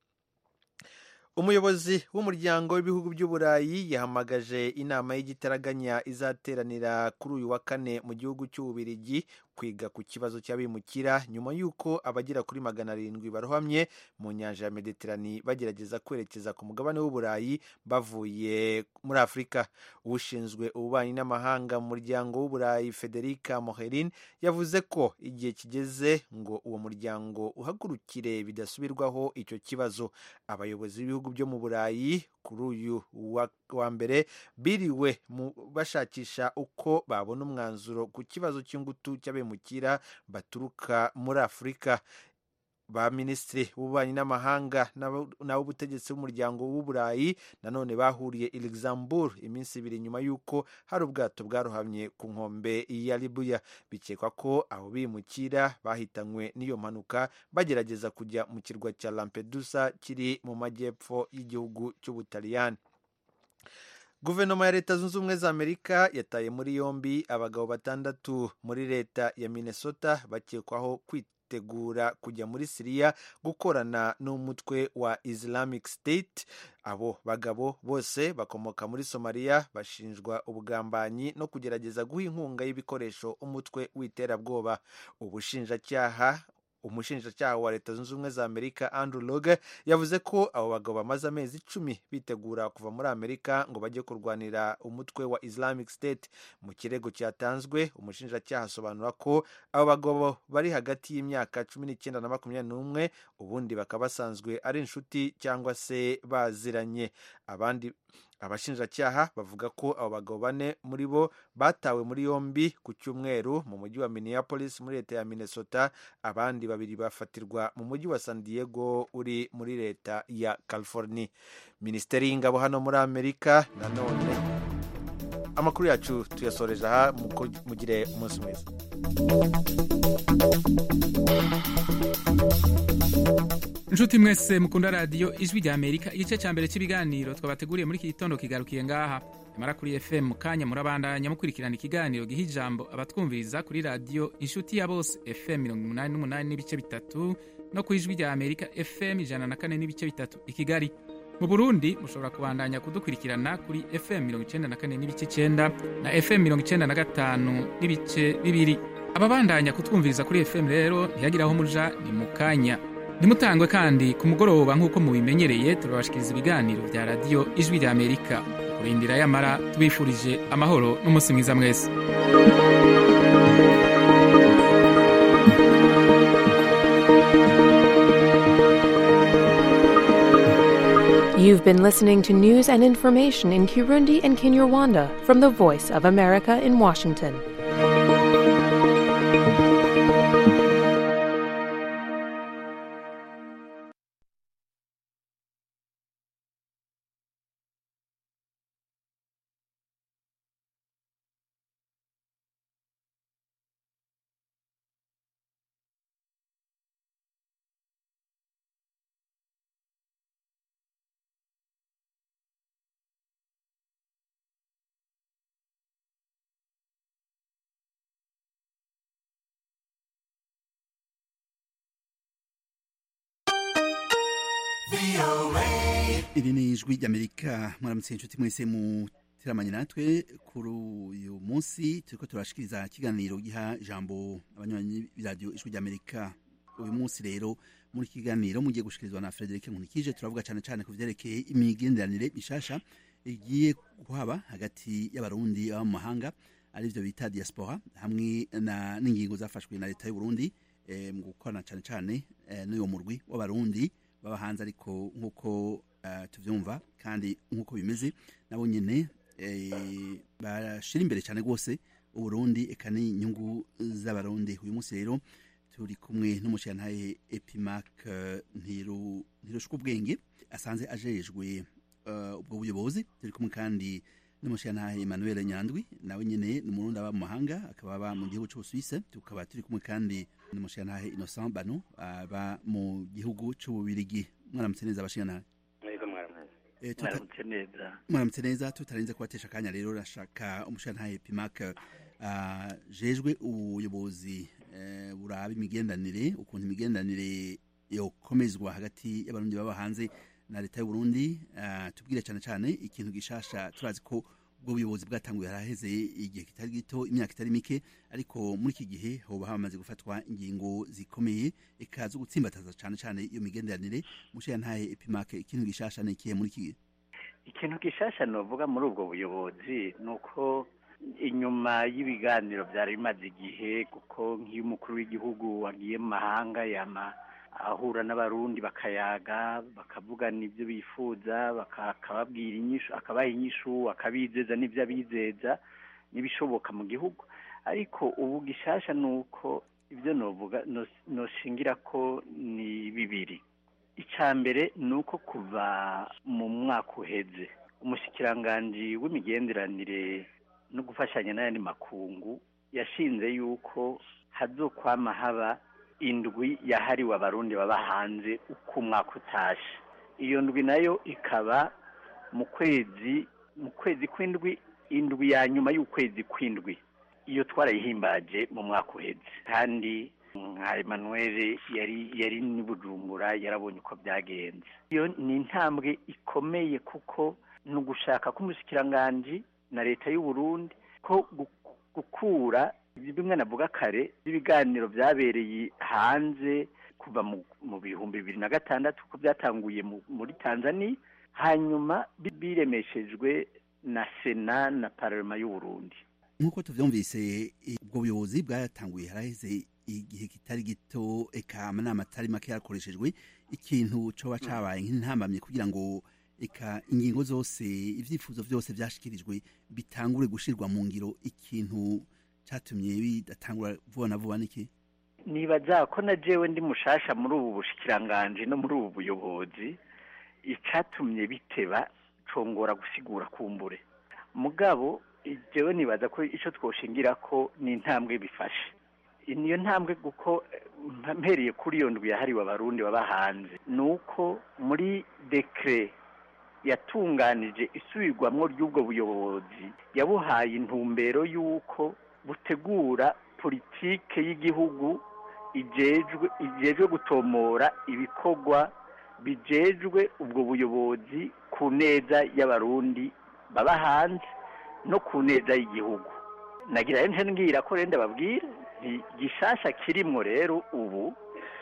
umuyobozi w'umuryango w'ibihugu by'uburayi yahamagaje inama y'igitaraganya izateranira kuri uyu wa kane mu gihugu cy'ububirigi kwiga ku kibazo cy'abimukira nyuma y'uko abagera kuri magana arindwi barohamye mu nyanja ya mediterani bagerageza kwerekeza ku mugabane w'uburayi bavuye muri afurika ushinzwe ububanyi n'amahanga mu muryango w'uburayi federica moherin yavuze ko igihe kigeze ngo uwo muryango uhagurukire bidasubirwaho icyo kibazo abayobozi b'ibihugu byo mu burayi kuri uyu wa mbere biriwe bashakisha uko babona umwanzuro ku kibazo cy'ingutu cy'abimukira baturuka muri afurika ba minisitiri b'ububanyi n'amahanga n'ab'ubutegetsi b'umuryango w'uburayi nanone bahuriye i luxembourg iminsi ibiri nyuma y'uko hari ubwato bwarohamye ku nkombe ya libuya bikekwa ko abo bimukira bahitanywe n'iyo mpanuka bagerageza kujya mu kirwa cya lampedusa kiri mu majyepfo y'igihugu cy'ubutaliyani guverinoma ya leta zunze ubumwe za amerika yataye muri yombi abagabo batandatu muri leta ya minnesota bakekwaho kwitegura kujya muri siriya gukorana n'umutwe wa islamic state abo bagabo bose bakomoka muri somaliya bashinjwa ubugambanyi no kugerageza guha inkunga y'ibikoresho umutwe w'iterabwoba ubushinjacyaha umushinjacyaha wa leta zunze ubumwe za amerika andrew loge yavuze ko abo bagabo bamaze amezi icumi bitegura kuva muri amerika ngo bajye kurwanira umutwe wa islamic state mu kirego cyatanzwe umushinjacyaha asobanura ko abo bagabo bari hagati y'imyaka cumi n'icyenda na makumyabiri n'umwe ubundi bakaba basanzwe ari inshuti cyangwa se baziranye abandi abashinjacyaha bavuga ko abo bagabo bane muri bo batawe muri yombi ku cyumweru mu mujyi wa minneapolis muri leta ya minnesota abandi babiri bafatirwa mu mujyi wa san diego uri muri leta ya california minisiteri y'ingabo hano muri amerika nanone amakuru yacu tuyasoreje aha mugire umunsi mwiza inshuti mwese mukunda radiyo ijwi rya amerika igice cya mbere cy'ibiganiro twabateguriye muri iki gitondo kigarukiye ngaha nyamara kuri fm mu kanya murabandanya mukurikirana ikiganiro giha ijambo abatwumviriza kuri radiyo inshuti ya bose fm mirongo umunani n'umunani n'ibice bitatu no ku ijwi rya amerika fm ijana na kane n'ibice bitatu i kigali mu burundi mushobora kubandanya kudukurikirana kuri fm mirongo icyenda na kane n'ibice icyenda na fm mirongo icyenda na gatanu n'ibice bibiri ababandanya kutwumviriza kuri fm rero ntihagire aho muja ni mu kanya ntimutangwe kandi ku mugoroba nk'uko mubimenyereye turabashikiriza ibiganiro bya radiyo ijwi rya amerika kurindira yamara tubifurije amahoro n'umunsi mwiza mwese You've been listening to news and information in Kirundi and Kinyarwanda from the Voice of America in Washington. iri ni ijwi ry'amerika mwaramutse inshuti mwese muteramanye natwe kuri uyu munsi turiko turashikiriza ikiganiro giha ijambo abanywanyi b'iradiyo ijwi ry'amerika uyu munsi rero muri iki kiganiro mugiye gushikirizwa na Frederic Nkunikije turavuga cyane cyane ku vyerekeye imigenderanire mishasha igiye kuhaba hagati y'abarundi baba mu mahanga arivyo bita diaspora hamwe na n'ingingo zafashwe na leta y'u Burundi eh, mu gukorana cyane cyane eh, n'uyo murwi w'abarundi baba hanze ariko nk'uko uh, tuvyumva kandi nk'uko bimeze nabo nyene eh, bashira imbere cyane rwose uburundi eka n'inyungu z'abarundi uyu munsi rero turi kumwe n'umushirantahe epimac uh, ntiru ntirushwa ubwenge asanze ajejwe uh, ubwo buyobozi turi kumwe kandi n'umushirantahe Emmanuel Nyandwi nawe nyene ni umurundi aba mu mahanga akaba aba mu gihugu c'Ubusuwise tukaba turi kumwe kandi n'umushirantahe Innocent Bano aba mu gihugu c'Ububirigi mwaramutse neza abashirantahe mwebwe mwaramutse Eh, tuta- mwaramutse neza mwaramutse neza tutarinze kubatesha akanya rero rashaka umushirantahe Epimac uh, jejwe ubuyobozi eh, buraba imigendanire ukuntu imigendanire yokomezwa hagati y'abarundi baba hanze na leta y'u Burundi uh, tubwire cyane cyane ikintu gishasha turazi ko ubwo buyobozi bwatanguye haraheze igihe kitari gito imyaka itari mike ariko muri iki gihe hoba hamaze gufatwa ingingo zikomeye eka zo gutsimbataza cyane cyane iyo migenderanire mushirantahe Epimac ikintu gishasha ni ikihe muri iki gihe ikintu gishasha novuga muri ubwo buyobozi ni uko inyuma y'ibiganiro byari bimaze igihe kuko nk'iyo umukuru w'igihugu wagiye mu mahanga yama ahura n'abarundi bakayaga bakavugana ibyo bifuza baka- akababwira inyishu akabaha inyishu akabizeza n'ibyo abizeza n'ibishoboka mu gihugu ariko ubu gishasha ni uko ibyo novuga nos- noshingira ko ni bibiri icya mbere ni uko kuva mu mwaka uheze umushikiranganji w'imigenderanire no gufashanya n'ayandi makungu yashinze yuko hazokwama haba indwi yahariwe abarundi baba hanze uko umwaka utashe iyo ndwi nayo ikaba mu kwezi mu kwezi kw'indwi indwi ya nyuma y'ukwezi kw'indwi iyo twarayihimbaje mu mwaka uheze kandi nka Emmanuel yari yari ni Bujumbura yarabonye uko byagenze iyo ni intambwe ikomeye kuko ni ugushaka k'umushikiranganji na leta y'u Burundi ko gu- gukura bimwe navuga kare ibiganiro byabereye hanze kuva mu, mu bihumbi bibiri na gatandatu ko byatanguye mu, muri Tanzania hanyuma bi- biremeshejwe na Sena na Parlement y'u Burundi nk'uko tuvyumvise ubwo buyobozi bwatanguye haraheze igihe kitari gito eka amanama atari make yarakoreshejwe ikintu coba cabaye nk'intambamye kugira ngo eka ingingo zose ivyifuzo vyose vyashikirijwe bitangure gushirwa mu ngiro ikintu catumye bidatangura vuba na vuba niki nibaza ko na jewe ndi mushasha muri ubu bushikiranganje no muri ubu buyobozi icatumye biteba congora gusigura kumbure mugabo jewe nibaza ko ico twoshingira ko ni intambwe bifashe niyo ntambwe kuko eh, mpereye kuri iyo ndwi yahariwe abarundi baba hanze ni uko muri dekre yatunganije isubirwamwo ry'ubwo buyobozi yabuhaye intumbero y'uko butegura politike y'igihugu ijejwe ijejwe gutomora ibikorwa bijejwe ubwo buyobozi ku neza y'abarundi baba hanze no ku neza y'igihugu nagira rero ngira ko renda babwira nti gishasha kirimwo rero ubu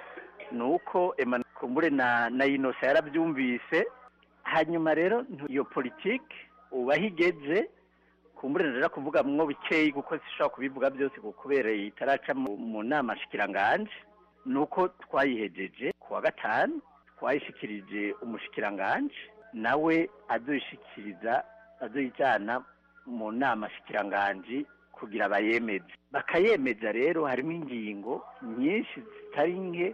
ni uko Emmanuel kumbure na na inosa yarabyumvise hanyuma rero ntu- iyo politike ubu aho igeze kumbure rero kuvuga mwo bikeyi kuko sishobora kubivuga byose kuko kubera itaraca mu, mu nama shikiranganje ni uko twayihejeje ku wa gatanu twayishikirije umushikiranganje nawe azoyishikiriza azoyijyana mu nama shikiranganji kugira bayemeze bakayemeza rero harimo ingingo nyinshi zitari nke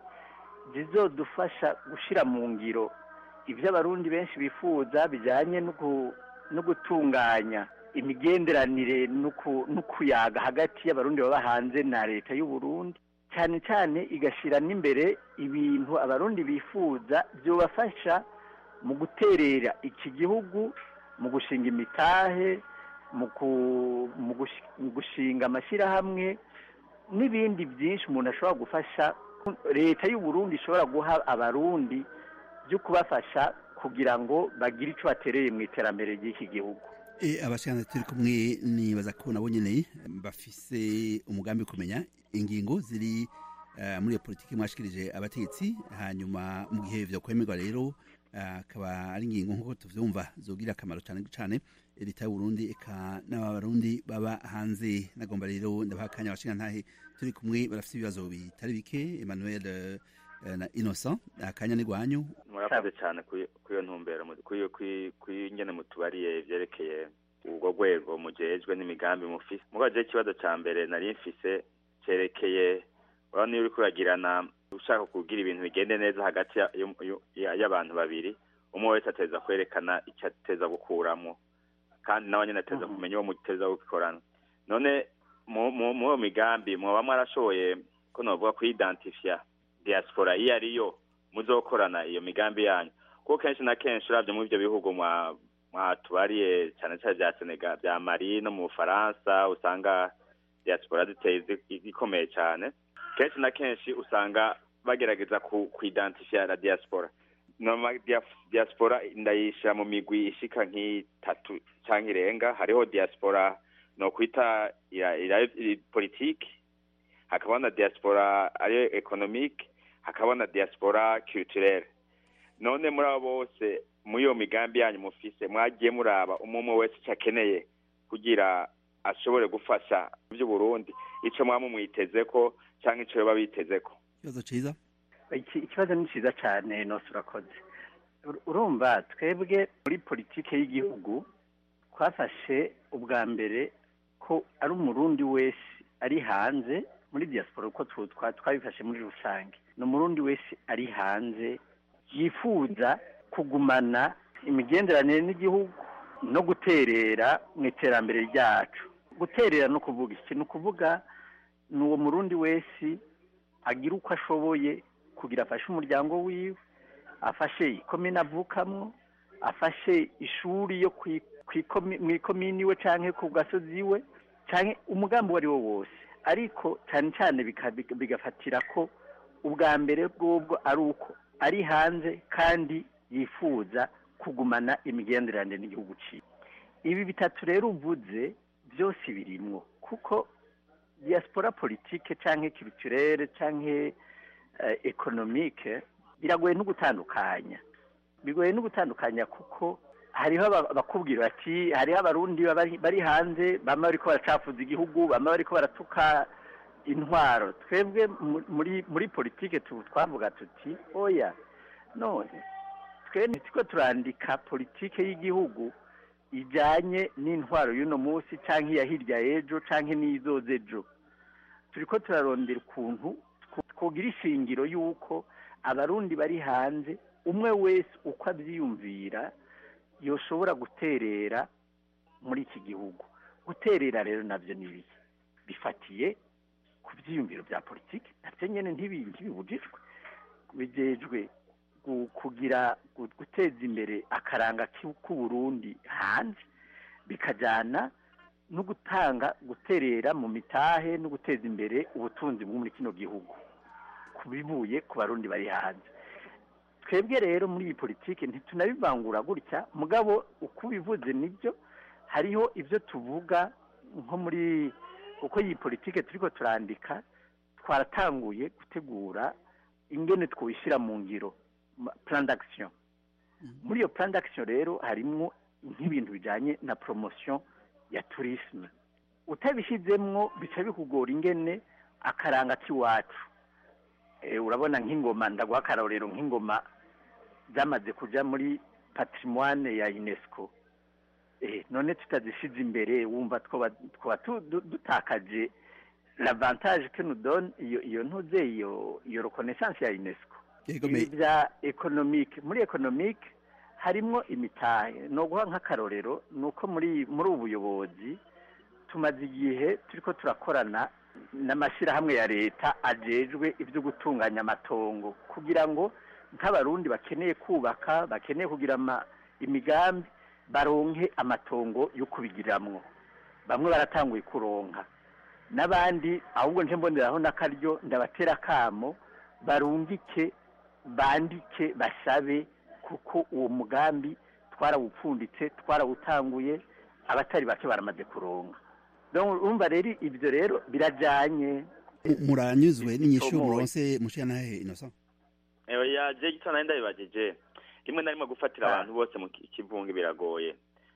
zizodufasha gushyira mu ngiro ibyo abarundi benshi bifuza bijyanye no gu- no gutunganya imigenderanire no ku- no kuyaga hagati y'abarundi baba hanze na leta y'u Burundi cyane cyane igashyira n'imbere ibintu abarundi bifuza byobafasha mu guterera iki gihugu mu gushinga imitahe mu ku- mu gushi- mu gushinga amashyirahamwe n'ibindi byinshi umuntu ashobora gufasha leta y'u Burundi ishobora guha abarundi byo kubafasha kugira ngo bagire icyo batereye mu iterambere ry'iki gihugu E, abashikana turi kumwe nibaza ko nabo nyene bafise umugambi wo kumenya ingingo ziri eh, muri iyo politiki mwashikirije abategetsi hanyuma mu gihe vyo kwemerwa rero eh, akaba ari ingingo nk'uko tuvyumva zogira akamaro cane cane leta y'u Burundi eka n'abarundi baba hanze nagomba rero ndabaha akanya abashikana ntahe turi kumwe barafise ibibazo bitari bike Emmanuel eh, na Innocent akanya ni gwanyu murakoze cyane kuri kuri iyo ntumbero mu- kuri iyo- kuri kuri ingene mutubariye vyerekeye ubwo rwego mujejwe n'imigambi mufise mugabo je ikibazo ca mbere nari mfise cerekeye urabona iyo uriko uragirana ushaka kugira ibintu bigende neza hagati ya- y'u- y'u- ya- y'abantu babiri umwe wese ateza kwerekana icyo ateza gukuramwo kandi nawe nyene ateza kumenya uwo muteza gukorana none mu mu- mu iyo migambi mwoba mwarashoboye ko novuga kuidentifia diaspora iyo ariyo muzokorana iyo migambi yanyu kuko kenshi na kenshi uravye muri ivyo bihugu mwa mwatubariye cyane cyane vya Senegal vya Mali no mu Bufaransa usanga diaspora ziteye zi- zikomeye cyane kenshi na kenshi usanga bagerageza ku kuidentifia la diaspora noma dia- diaspora ndayishira mu migwi ishika nk'itatu canke irenga hariho diaspora no kwita ira, ira, ira politiki hakaba na diaspora ariyo economique hakaba na diaspora culturelle none muri abo bose muri iyo migambi yanyu mufise mwagiye muraba umwe umwe wese icyo akeneye kugira ashobore gufasha by'uburundi ico mwamumwitezeko canke ico yoba bitezeko ikibazo ciza Iki- ikibazo ni cyiza cyane nose urakoze Ur- urumva twebwe muri politike y'igihugu twafashe ubwa mbere ko ari umurundi wese ari hanze muri diaspora uko tu- twa- twabifashe muri rusange ni umurundi wese ari hanze yifuza kugumana imigenderanire n'igihugu no guterera mu iterambere ryacu guterera no kuvuga iki ni ukuvuga ni uwo murundi wese agira uko ashoboye kugira afashe umuryango wiwe afashe ikomine avukamwo afashe ishuri yo kwi- kwikomi- mu ikomini iwe canke ku gasozi iwe canke umugambi uwo ari wo wose ariko cyane cyane bika- bika- bigafatira ko ubwa mbere bw'ubwo ari uko ari hanze kandi yifuza kugumana imigenderanire n'igihugu ciwe ibi bitatu rero uvuze byose birimwo kuko diaspora politike canke culturelle canke eh, economique biragoye no gutandukanya bigoye no gutandukanya kuko hariho aba- abakubwira bati hariho abarundi bari bari hanze bamwe bariko baracafuza igihugu bamwe bariko baratuka intwaro twebwe mu- muri muri politike tu twavuga tuti oya none twe ntitiko turandika politike y'igihugu ijanye n'intwaro y'uno munsi canke iya hirya y'ejo canke n'izoza ejo turiko turarondera ukuntu tw- twogira ishingiro y'uko abarundi bari hanze umwe wese uko abyiyumvira yoshobora guterera muri iki gihugu guterera rero nabyo ni ibiki bifatiye ku byiyumviro bya politiki nabyo nyine ntibi- ntibibujijwe bijejwe gu- kugira gu- guteza imbere akaranga k'u- k'uburundi hanze bikajyana no gutanga guterera mu mitahe no guteza imbere ubutunzi bwo muri kino gihugu ku bivuye ku barundi bari hanze twebwe rero muri iyi politiki ntitunabivangura gutya mugabo uko ubivuze nibyo hariho ibyo tuvuga nko muri uko iyi politiki turiko turandika twaratanguye gutegura ingene twishyira mu ngiro ma- plan d'action muri iyo plan d'action rero harimwo nk'ibintu bijanye na promotion ya tourisme utabishyizemwo bica bikugora ingene akaranga k'iwacu Eh, urabona nk'ingoma ndaguha akarorero nk'ingoma zamaze kuja muri patrimoine ya unesco eh, none tutazishize imbere wumva twoba twoba tu- du- dutakaje l'avantage que nous donne iyo iyo ntuze iyo iyo reconnaissance ya unesco Yego, ibi me- bya economique muri economique harimo imitahe no guha nk'akarorero ni uko muri muri ubu buyobozi tumaze igihe turiko turakorana n'amashyirahamwe ya leta ajejwe ibyo gutunganya amatongo kugira ngo nk'abarundi bakeneye kubaka bakeneye kugira ama- imigambi baronke amatongo yo kubigiramwo bamwe baratanguye kuronka n'abandi ahubwo nje mboneraho n'akaryo ndabatera akamo barungike bandike basabe kuko uwo mugambi twarawupfunditse twarawutanguye abatari bake baramaze kuronka Donc, urumva rero ibyo rero birajanye Mu- muranyuzwe n'inyishu Tomoye. muronse mushiyanahe innocent ya je gito nari ndabibajije rimwe na rimwe gufatira abantu bose mu ki- kivunga biragoye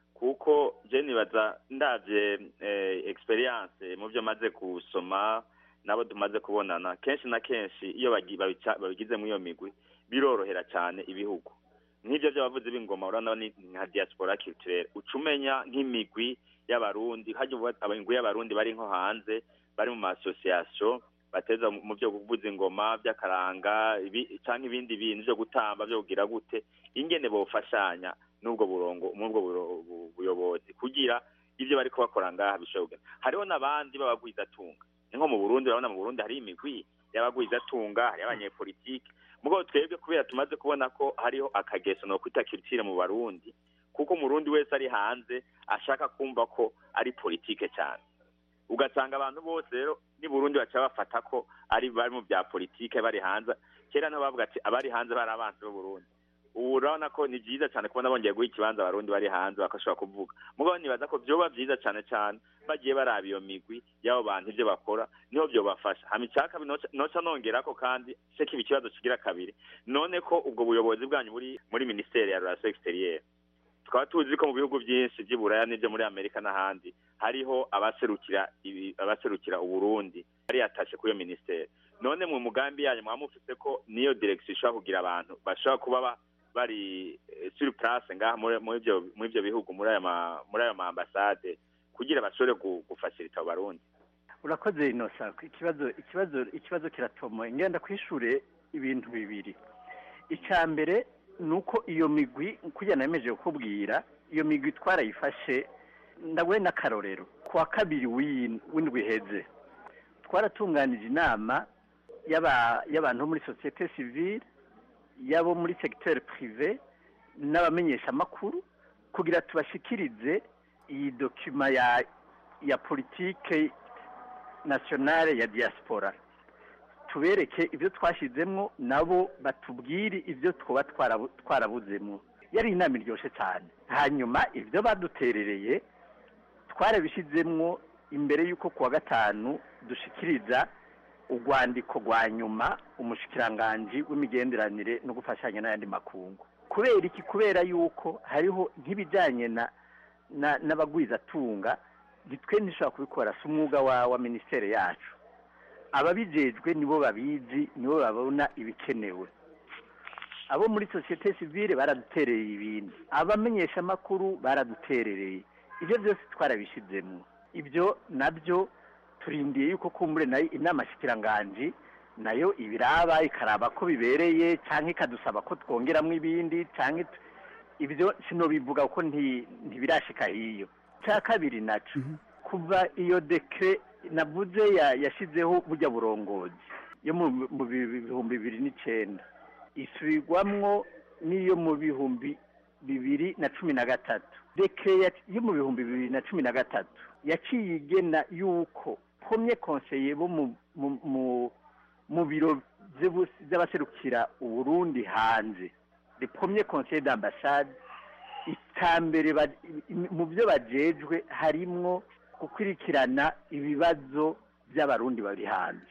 kuko je nibaza ndavye eh, experience mu byo maze gusoma nabo tumaze kubonana kenshi na kenshi iyo bagi- babica- babigize muri iyo migwi birorohera cyane ibihugu nk'ibyo by'abavuzi b'ingoma urabona ni nka diaspora culturelle uca umenya nk'imigwi y'abarundi hajya ubu abangwi y'abarundi bari nko hanze bari mu ma association bateza mu mu byo kuvuza ingoma by'akaranga ibi- canke ibindi bintu byo gutamba byo kugira gute ingene bofashanya n'ubwo burongo n'ubwo buro- bu- buyobozi kugira ibyo bariko bakora ngaha bishobora kugenda hariho n'abandi b'abagwizatunga ni nko mu burundi urabona mu burundi hari imigwi y'abagwizatunga hari abanyepolitike mugabo twebwe kubera tumaze kubona ko hariho akageso no kwita culture mu barundi kuko umurundi wese ari hanze ashaka kumva ko ari politike cyane ugasanga abantu bose rero ni burundi baca bafata ko ari bari mu bya politike bari hanze kera niho bavuga ati abari hanze bari abanzi b'uburundi ubu urabona ko ni byiza cyane kubona bongeye guha ikibanza abarundi bari hanze bakashobora kuvuga mugabo nibaza ko byoba byiza cyane cyane bagiye baraba iyo migwi y'abo bantu ibyo bakora niho byobafasha hama icya kabiri noca- noca nongerako kandi se kiba ikibazo kigira kabiri none ko ubwo buyobozi bwanyu buri muri minisiteri ya relation exterieur tukaba tuzi ko mu bihugu byinshi by'i buraya n'ibyo muri amerika n'ahandi hariho abaserukira ibi- abaserukira uburundi bari yatashe kuri iyo minisiteri none mu mugambi yanyu mwaba mufise ko niyo direction ishobora kugira abantu bashobora kuba ba- bari eh, sur place ngaha muri muri ibyo muri ibyo bihugu muri ayo ma muri ayo ma ambasade kugira bashobore gu- gufashirita abo barundi urakoze inosa ikibazo ikibazo ikibazo kiratomoye ngenda kwishure ibintu bibiri icya mbere ni uko iyo migwi kugira nameje kukubwira iyo migwi twarayifashe ndaguhe n'akarorero ku wa kabiri w'in- w'indwi iheze twaratunganije inama y'aba- y'abantu bo muri sosiyete sivile y'abo muri segiteri pirive n'abamenyeshamakuru kugira tubashikirize iyi dokima ya ya politike nationale ya diaspora tubereke ibyo twashyizemo nabo batubwire ibyo twaba twarabu- twarabuzemo yari inama iryoshye cyane hanyuma ibyo baduterereye twarabishyizemo imbere y'uko ku wa gatanu dushikiriza urwandiko rwa nyuma umushikiranganji w'imigenderanire no gufashanya n'ayandi makungu kubera iki kubera yuko hariho nk'ibijyanye na na- n'abagwizatunga nitwe ntishobora kubikora si umwuga wa wa minisiteri yacu ababijejwe nibo babizi nibo babona ibikenewe abo muri sosiyete sivile baradutereye ibindi abamenyeshamakuru baraduterereye ibyo byose twarabishyizemo ibyo nabyo turindiye yuko kumbure nayo inama shikiranganji nayo ibiraba ikaraba ko bibereye cyangwa ikadusaba ko twongeramo ibindi cyangwa it- ibyo sinobivuga kuko nti- ntibirashika hiyo cya kabiri naco kuva iyo dekre navuze ya- yashizeho burya burongozi yo mu mu bi- bihumbi bibiri n'icenda isubirwamwo n'iyo mu bihumbi bibiri na cumi na gatatu dekre ya- yo mu bihumbi bibiri na cumi na gatatu yaciye igena yuko pomye konseye bo mu mu- mu mu biro vy'ubu- vy'abaserukira uburundi hanze le premier conseil d'ambassade itambere ba- mu byo bajejwe harimwo gukurikirana ibibazo by'abarundi bari hanze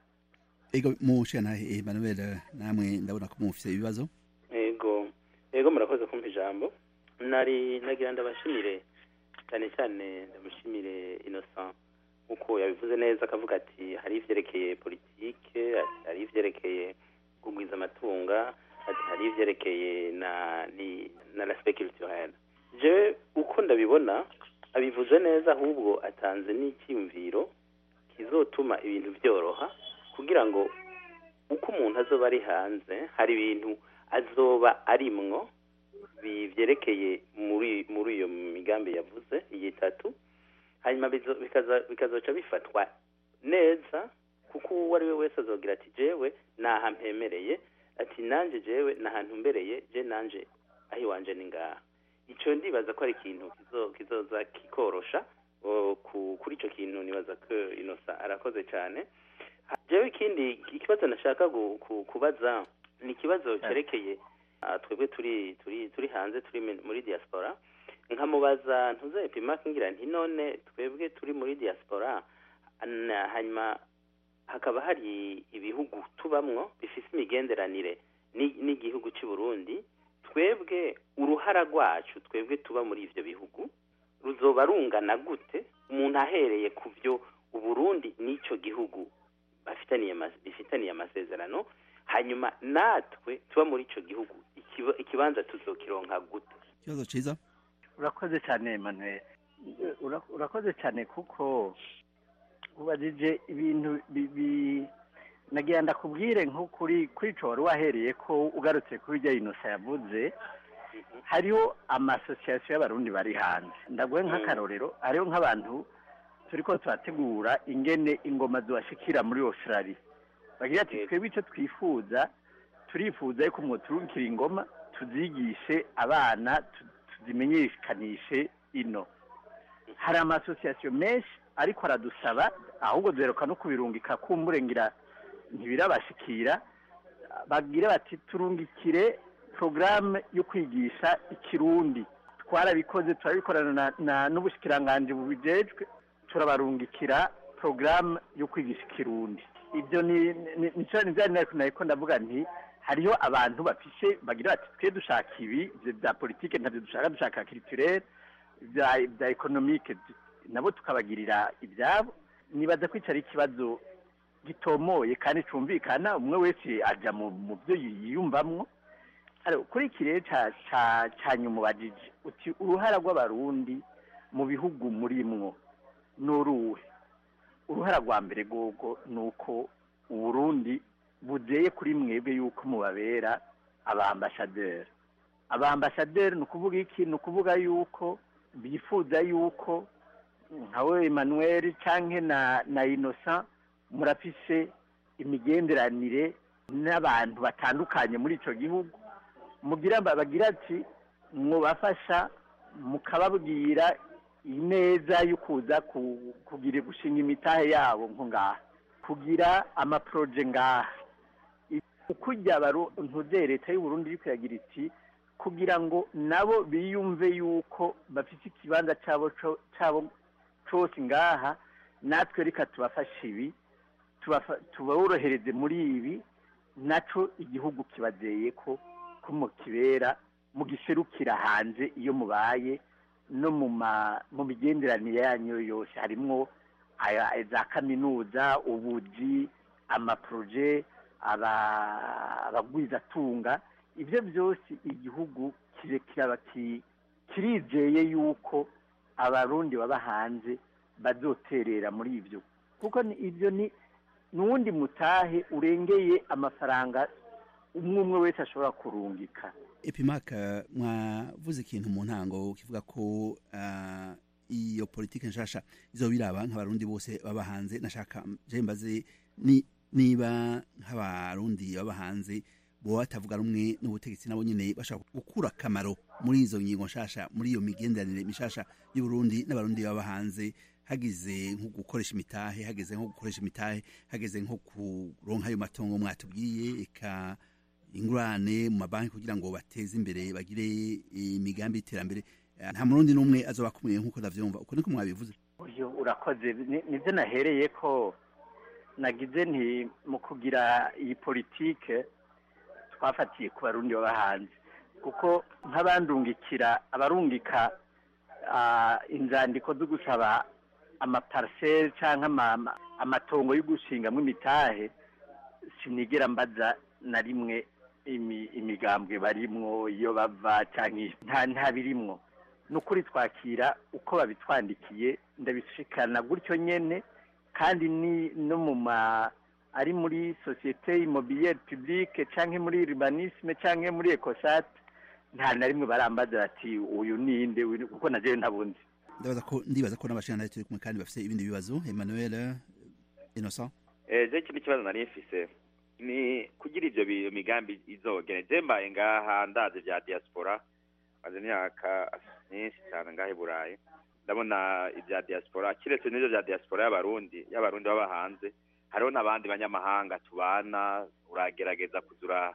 ego mushiyanahe emmanuel namwe ndabona ko mufise ibibazo ego ego murakoze kumpa ijambo nari nagira ndabashimire cyane cyane ndamushimire innocent nk'uko yabivuze neza akavuga ati hari ivyerekeye politike hari ivyerekeye kugwiza amatunga ati hari ivyerekeye na ni na l'aspect culturel je uko ndabibona abivuze neza ahubwo atanze n'icyiyumviro kizotuma ibintu byoroha kugira ngo uko umuntu azoba ari hanze hari ibintu azoba arimwo bi- vyerekeye muri muri iyo migambi yavuze iyi itatu hanyuma bizo- bikaza- bikazoca bifatwa neza kuko uwo ari we wese azogira ati jewe naha mpemereye ati nanje jewe nahantu mbereye je nanje aho iwanje ni ngaha ico ndibaza ko ari ikintu kizo- kizoza kikorosha o, ku- kuri ico kintu nibaza ko inosa arakoze cyane Ha- jewe ikindi ikibazo nashaka gu- ku- kubaza ni ikibazo cyerekeye ah, twebwe turi turi turi hanze turi mi- muri diaspora nkamubaza ntuze pimaka ngira nti none twebwe turi muri diaspora na- hanyuma hakaba hari ibihugu tubamwo bifise imigenderanire ni- n'igihugu cy'u Burundi twebwe uruhara rwacu twebwe tuba muri ivyo bihugu ruzoba rungana gute umuntu ahereye ku byo uburundi n'ico gihugu bafitaniye ama- bifitaniye amasezerano hanyuma natwe tuba muri ico gihugu ikiba- ikibanza tuzokironka gute ikibazo ciza urakoze cyane Emmanuel Ura- urakoze cyane kuko ubajije ibintu bi- bi- nagira ndakubwire nko kuri kuri ico wari wahereye ko ugarutse kuri iryo inosa yavuze hariho amasosiyasiyo y'abarundi bari hanze ndaguhe nk'akarorero hariho nk'abantu turiko turategura ingene ingoma zibashikira muri australia bagira ati twebwe icyo twifuza turifuza yuko mwoturukira ingoma tuzigishe abana tu- tuzimenyekanishe ino hari amasosiyasiyo menshi ariko aradusaba ahubwo duheruka no kubirungika kumburengira ntibirabashikira bagira bati turungikire porogaramu yo kwigisha ikirundi twarabikoze turabikorana na- na- n'ubushikiranganji bubijejwe turabarungikira porogaramu yo kwigisha ikirundi ibyo ni ni- nico ni bya nari nariko ndavuga nti hariho abantu bafishe bagira bati twe dushaka ibi ivyo bya politike ntabyo dushaka dushaka culturel bya bya economique nabo tukabagirira ibyabo nibaza ko ico ari ikibazo gitomoye kandi cumvikana umwe wese aja mu mu byo yiyumvamwo Alo, kuri iki rero ca ca ca nyuma ubajije uti uruhara rw'abarundi mu bihugu murimwo ni uruhe uruhara rwa mbere rwogo ni uko uburundi buzeye kuri mwebwe yuko mubabera abambasaderi abambasaderi ni ukuvuga iki ni ukuvuga yuko bifuza yuko nka we emmanuel canke na na innocent murafise imigenderanire n'abantu batandukanye muri ico gihugu mugira bagira ati mwubafasha mukababwira ineza yo kuza ku- kugira gushinga imitahe yabo nko ngaha kugira amaproje ngaha ukujya ntuze leta y'uburundi iri kuyagira iti kugira ngo nabo biyumve yuko bafite ikibanza cyabo co- cyabo cose ngaha natwe reka tubafashe ibi tubafa- tuborohereze muri ibi naco igihugu kibazeye ko ko mukibera mugiserukira hanze iyo mubaye no mu ma mu migenderanire yanyu yose harimwo aya- za kaminuza ubuji amaproje aba- abagwizatunga ibyo byose igihugu kire- kiraba ki- kirizeye yuko abarundi baba hanze bazoterera muri ibyo kuko ni- ibyo ni n'uwundi mutahe urengeye amafaranga umwe umwe wese ashobora kurungika epimaka mwavuze ikintu mu ntango kivuga ko ah, iyo politike nshasha izo biraba nk'abarundi bose baba hanze nashaka je mbaze ni niba nk'abarundi baba hanze bo batavuga rumwe n'ubutegetsi nabo nyene bashaka gukura akamaro muri izo ngingo nshasha muri iyo migenderanire mishasha y'uburundi n'abarundi baba hanze hagize nko gukoresha imitahe hageze nko gukoresha imitahe hageze nko kuronka ayo matongo mwatubwiye eka ingurane mu mabanki kugira ngo bateze imbere bagire imigambi y'iterambere Eh, nta murundi n'umwe azoba akumiriye nk'uko ndavyumva uko niko mwabivuze uyu urakoze Ni- nibyo nahereye ko nagize nti mu kugira iyi politike twafatiye ku barundi baba hanze kuko nk'abandungikira abarungika ah, inzandiko zo gusaba amapariseri cyangwa ama- ama- amatongo yo gushingamo imitahe sinigera mbaza na rimwe imi- imigambwe barimwo iyo bava cyangwa nta nta birimwo ni ukuri twakira uko babitwandikiye ndabishikana gutyo nyene kandi ni no mu ma ari muri sosiyete immobilière publique canke muri urbanisme canke muri ecosat nta na rimwe barambaza bati uyu ninde uyu- kuko na jewe ntabundi ndabaza ko ndibaza ko n'abashinga turi kumwe kandi bafite ibindi bibazo Emmanuel eh, Innocent Eh, je ikindi kibazo nari mfise ni kugira ivyo bi- migambi izogene je mbaye ngaha ndazi vya diaspora maze imyaka myinshi cyane ngaha i burayi ndabona ibya diaspora kiretse n'ivyo vya diaspora y'abarundi y'abarundi baba hanze hariho n'abandi banyamahanga tubana uragerageza kuzura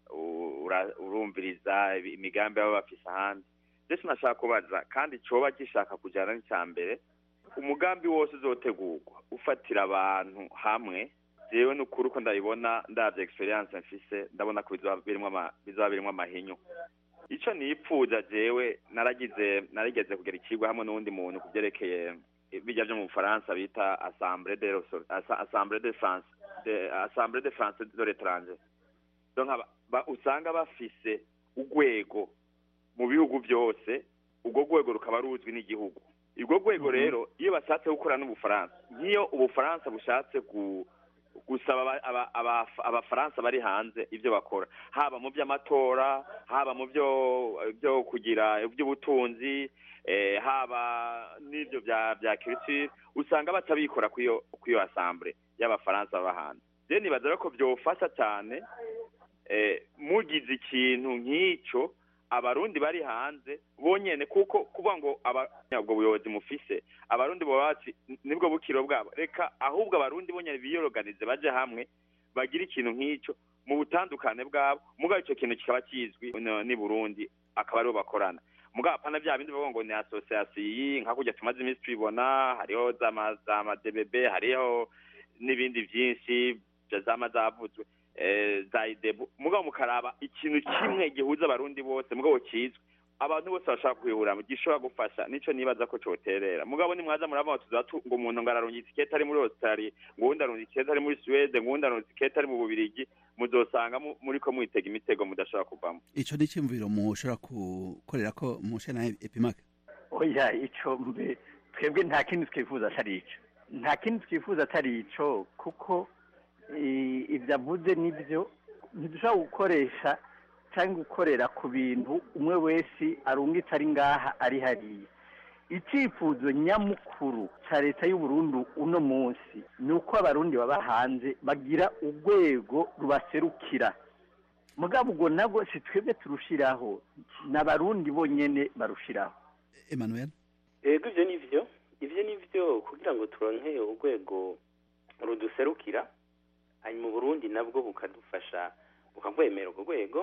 ura- urumviriza ibi- imigambi baba bafise ahandi ndetse nashaka kubaza kandi coba gishaka kujana n'icya mbere umugambi wose uzotegurwa ufatira abantu hamwe jewe n'ukuri uko ndabibona ndavye experience mfise ndabona ko bizoba birimwo ama- bizoba birimwo amahinyu ico nipfuza jewe naragize narigeze kugera ikigwa hamwe n'uwundi muntu kuvyerekeye bijya vyo mu bufaransa bita assemblée de Resor- Assa- assemblée de france de assemblée de france de l'étranger donc aba- ba- usanga bafise urwego mu bihugu byose urwo rwego rukaba ruzwi n'igihugu urwo rwego rero iyo bashatse gukora n'ubufaransa nk'iyo ubufaransa bushatse gu- gusaba aba- aba- aba- abafaransa bari hanze ibyo bakora haba mu by'amatora haba mu byo byo kugira iby'ubutunzi eh, haba n'ibyo bya bya culture usanga batabikora kw'iyo kw'iyo assemblée y'abafaransa baba hanze rero nibaza rero ko byofasha cyane eh, mugize ikintu nk'icyo abarundi bari hanze bonyene kuko kuvuga ngo aba- ubwo buyobozi mufise abarundi baba bati nibwo bukiro bwabo reka ahubwo abarundi bonyene biyoroganize baje hamwe bagire ikintu nk'icyo mu butandukane bwabo mugabo icyo kintu kikaba kizwi no- n'i burundi akaba aribo bakorana mugabo apana bya bindi bavuga ngo ni association iyi nka kurya tumaze iminsi tubibona hariho za ma- za madbb hariho n'ibindi byinshi bya zama zavuzwe eh, za idebu mugabo mukaraba ikintu kimwe gihuza abarundi bose mugabo kizwi abantu bose bashaka kwihura gishobora gufasha nico nibaza ko coterera mugabo nimwaza murabona tuza tu- ngo umuntu ngo ararungitse ikete ari muri australia ngo uwundi arungitse ikete ari muri suwede ngo uwundi arungitse ikete ari mu bubirigi muzosanga mu- muriko mwitega imitego mudashobora kuvamo ico ni cyumviro mushobora gukorera ko mushe na Epimac oya ico mbe twebwe nta kindi twifuza atari ico nta kindi twifuza atari ico kuko i- ivyo avuze nivyo ntidushobora gukoresha cyangwa gukorera ku bintu umwe wese arungitse ari ngaha ari hariya icyifuzo nyamukuru cya leta y'uburundi uno munsi ni uko abarundi baba hanze bagira urwego rubaserukira mugabo ubwo nabwo si twebwe turushiraho ni abarundi bonyene barushiraho Emmanuel ego ivyo ni vyo ivyo ni vyo kugira ngo turonke urwego ruduserukira hanyuma uburundi nabwo bukadufasha bukagwemera urwo rwego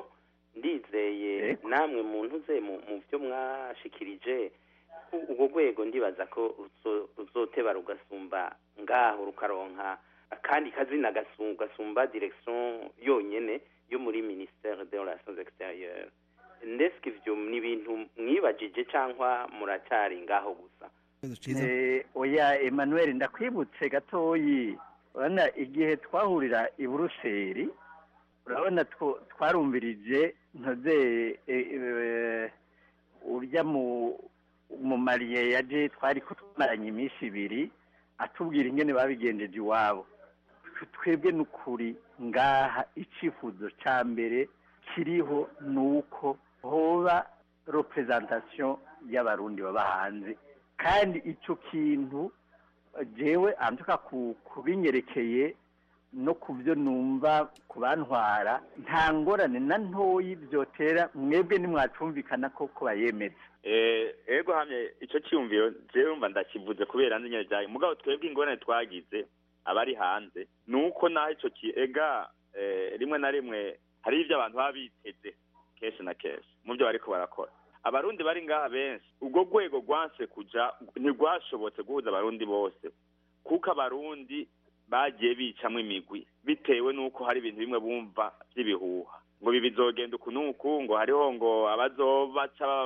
ndizeye namwe muntu ze mu mu byo mwashikirije u- urwo rwego ndibaza ko ruzo- ruzoteba rugasumba ngaho rukaronka akandi kazina gasu- gasumba direction yonyene yo muri ministère des relations extérieures ndetse ivyo ni ibintu mwibajije cyangwa muracyari ngaho gusa Eh, oya emmanuel ndakwibutse gatoyi urabona igihe twahurira i buruseli urabona two- twarumvirije ntoze eh, eh, urya mu mu mariye yaje twari ko twamaranye iminsi ibiri atubwira ingene babigenjeje iwabo twebwe n'ukuri ngaha icyifuzo cya mbere kiriho ni uko hoba representation y'abarundi baba hanze kandi icyo kintu eh, jewe antuka ku kubinyerekeye no ku byo numva ku bantwara nta ngorane na ntoyi byotera mwebwe nimwacumvikana ko ko bayemeza Eh, ego hamye ico cyumviro jewe umva ndakivuze kubera nzi nyene vyayo mugabo twebwe ingorane twagize abari hanze nuko naho ico ki ega eh, rimwe na rimwe hari ivyo abantu baba biteze kenshi na kenshi mu byo bariko barakora abarundi bari ngaha benshi ubwo rwego rwanse kuja ntirwashobotse guhuza abarundi bose kuko abarundi bagiye bicamwo imigwi bitewe n'uko hari ibintu bimwe bumva by'ibihuha ngo ibi bizogenda uku n'uku ngo hariho ngo abazobaca baba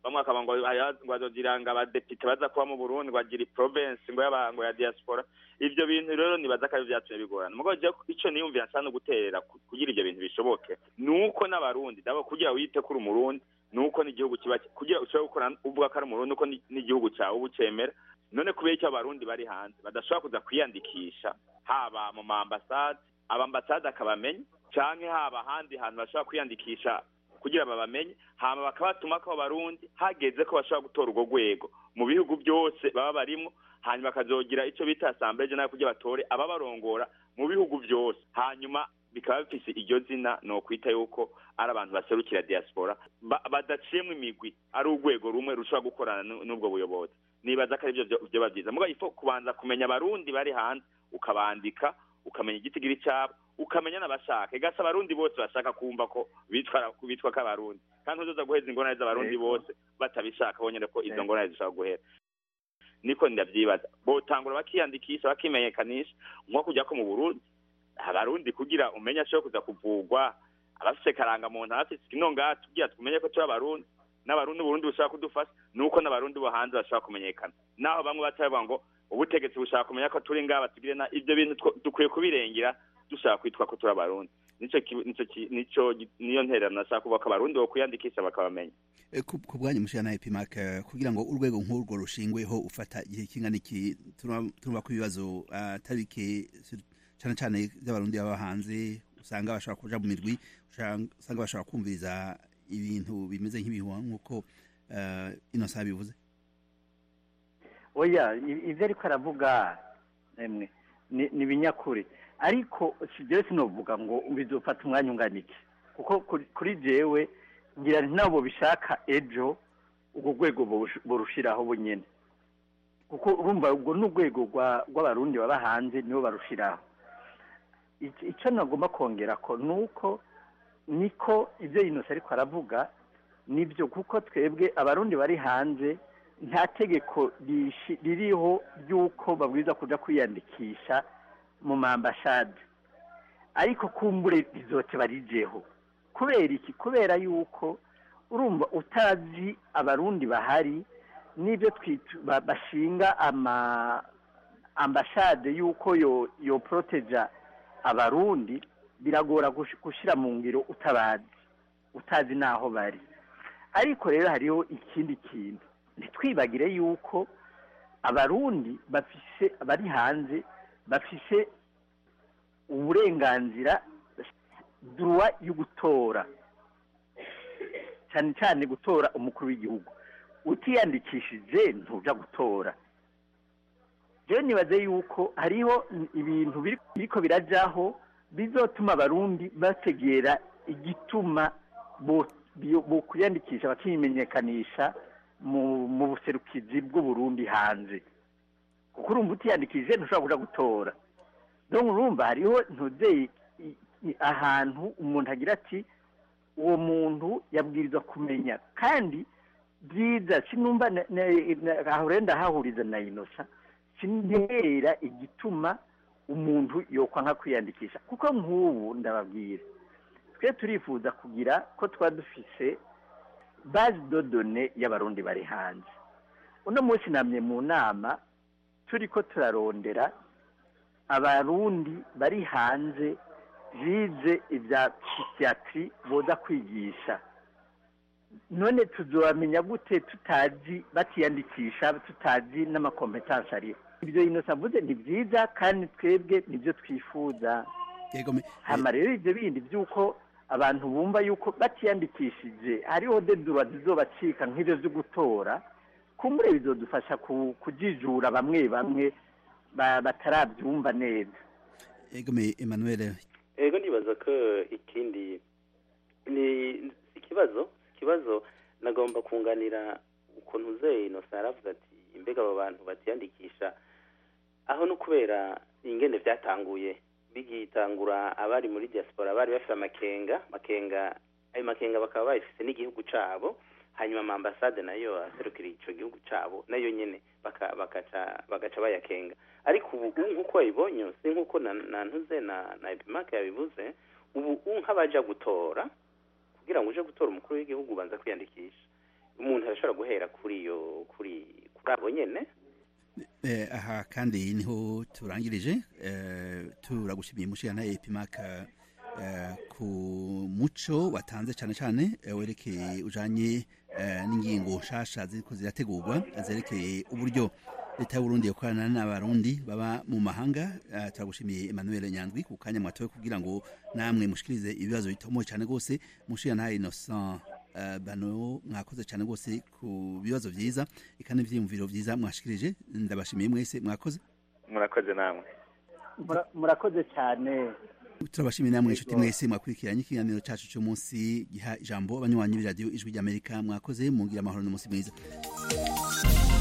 bamwe bakaba ngo haya- ngo bazogira ngo abadepite baza kuba mu burundi ngo bagira province ngo y'aba- ngo ya diaspora ivyo bintu rero nibaza ko ari vyatumye bigorana mugabo jewe ico niyumvira nsa no guterera ku- kugira ivyo bintu bishoboke nuko n'abarundi dabo kugira wite kuri umurundi nuko n'igihugu kiba kugira ushobore gukora uvuga ko ari umurundi uko ni- n'igihugu cyawe uba ucemera none kubera icyo abarundi bari hanze badashobora kuza kwiyandikisha haba mu ma ambasade abambasade akabamenya canke haba ahandi hantu bashobora kwiyandikisha kugira babamenye hama bakabatuma ko abarundi hageze ko bashobora gutora urwo rwego mu bihugu byose baba barimo hanyuma bakazogira icyo bita assemblée nayo kugira batore ababarongora mu bihugu byose hanyuma bikaba bifise iryo zina no kwita yuko ari abantu baserukira diaspora ba- badaciyemwo imigwi ari urwego rumwe rushobora gukorana nu- n'ubwo buyobozi nibaza ko arivyo vyo- vyoba vyiza mugabo ifo kubanza kumenya abarundi bari hanze ukabandika ukamenya igitigiri cyabo ukamenya n'abashaka igasa abarundi bose bashaka kumva ko bitwa bitwa ko abarundi kandi uzoza guheza ingorane z'abarundi Yego. bose batabishaka bonyene ko izo Yego. ngorane zishobora guhera niko ndavyibaza botangura bakiyandikisha bakimenyekanisha nko kujya ko mu burundi abarundi kugira umenye ashobora kuza kuvugwa abafise karangamuntu abafise kino ngaha tugira tumenye ko turi abarundi n'abarundi uburundi bushaka kudufasha nuko n'abarundi bo hanze bashobora kumenyekana naho bamwe batavuga ngo ubutegetsi bushaka kumenya ko turi ngaha batugire na ivyo bintu two- dukwiye kubirengera dushaka kwitwa ko turi abarundi nico ki- nico ki- nico gi- niyo ntererano nashaka kuvuga ko abarundi bo kwiyandikisha bakabamenya Eh, ku ku bwanyu mushana epimac eh, kugira ngo urwego nk'urwo rushingweho ufata igihe kingana iki turumva turumva ko ibibazo ah, atari bike sur- cane cane by'abarundi baba hanze usanga bashobora kuja mu mirwi usanga usanga bashobora kumviriza ibintu bimeze nk'ibihuha nk'uko uh, inosa bivuze oya i- ivyo ariko aravuga emwe ni ni ibinyakuri ariko jewe sinovuga ngo bizofata umwanya ungana iki kuko kuri- kuri jewe ngira nti nabo bishaka ejo urwo rwego borush- borushiraho bunyene kuko urumva ubwo ni urwego rwa- rw'abarundi baba hanze nibo barushiraho Ic- ico nagomba kongera ko nuko niko ivyo inosa ariko aravuga nibyo kuko twebwe abarundi bari hanze nta tegeko rishi- ririho ry'uko babwiza kuja kwiyandikisha mu mambashade ariko kumbure rizote barijeho kubera iki kubera yuko urumva utazi abarundi bahari n'ibyo twitu ba- bashinga ama ambashade yuko yo yo proteja abarundi biragora gush- gushira mu ngiro utabazi utazi naho bari ariko rero hariho ikindi kintu ntitwibagire yuko abarundi bafise bari hanze bafise uburenganzira duruwa yo gutora cyane cyane gutora umukuru w'igihugu utiyandikishije ntuja gutora rero nibaze yuko hariho ibintu biri- biriko birajaho bizotuma abarundi bategera igituma bo- bio- bokwiyandikisha bakimenyekanisha mu mu buserukizi bw'uburundi hanze kuko urumva utiyandikishije ntushobora kuja gutora donc urumva hariho ntuzeye ahantu umuntu agira ati uwo muntu yabwirizwa kumenya kandi byiza sinumva na- na- na- aho rero ndahahuriza na inosa sinera igituma umuntu yokwa nka kwiyandikisha kuko nk'ubu ndababwira twe turifuza kugira ko twa dufise base de données y'abarundi bari hanze uno munsi namye mu nama turiko turarondera abarundi bari hanze bize ibya psychiatri boza kwigisha none tuzobamenya gute tutazi batiyandikisha tutazi n'amakompetansi ariho ibyo inosa avuze ni byiza kandi twebwe nibyo twifuza hama rero ibyo bindi by'uko abantu bumva yuko batiyandikishije hariho dedura zizobacika nk'ibyo byo gutora kumbure bizodufasha ku- kujijura bamwe bamwe ba- batarabyumva neza egome emmanuel ego nibaza ko ikindi ni ikibazo ikibazo nagomba kunganira ukuntu uzeye inosa yaravuze ati mbega abo bantu batiyandikisha aho no kubera ingene byatanguye bigitangura abari muri diaspora bari bafite amakenga makenga ayo makenga bakaba bayifise n'igihugu cabo hanyuma ama ambasade nayo aserukira ico gihugu cabo nayo nyene baka- bakaca bagaca bayakenga ariko ubu ubu nk'uko wabibonye si nk'uko na na ntuze na na epimake yabivuze ubu ubu nk'abaja gutora kugira ngo uje gutora umukuru w'igihugu ubanza kwiyandikisha umuntu arashobora guhera kuri iyo kuri kuri abo nyene Eh, aha kandi niho turangirije eh, turagushimiye mushirana epimaka eh, ku muco watanze cyane cyane eh, werekeye ujanye eh, n'ingingo nshasha ziriko zirategurwa zerekeye uburyo leta y'uburundi yakorana n'abarundi baba mu mahanga eh, turagushimiye emmanuel nyandwi ku kanya mwatowe kugira ngo namwe mushikirize ibibazo bitomoye cyane rwose mushirana innocent Uh, bano mwakoze cyane rwose ku bibazo byiza eka n'ibyiyumviro byiza mwashikirije ndabashimiye mwese mwakoze murakoze namwe Mura- murakoze cyane turabashimiye namwe inshuti mwese mwakurikiranye ikiganiro cyacu cy'umunsi giha ijambo abanywanyi b'iradiyo ijwi ry'amerika mwakoze mungira amahoro n'umunsi mwiza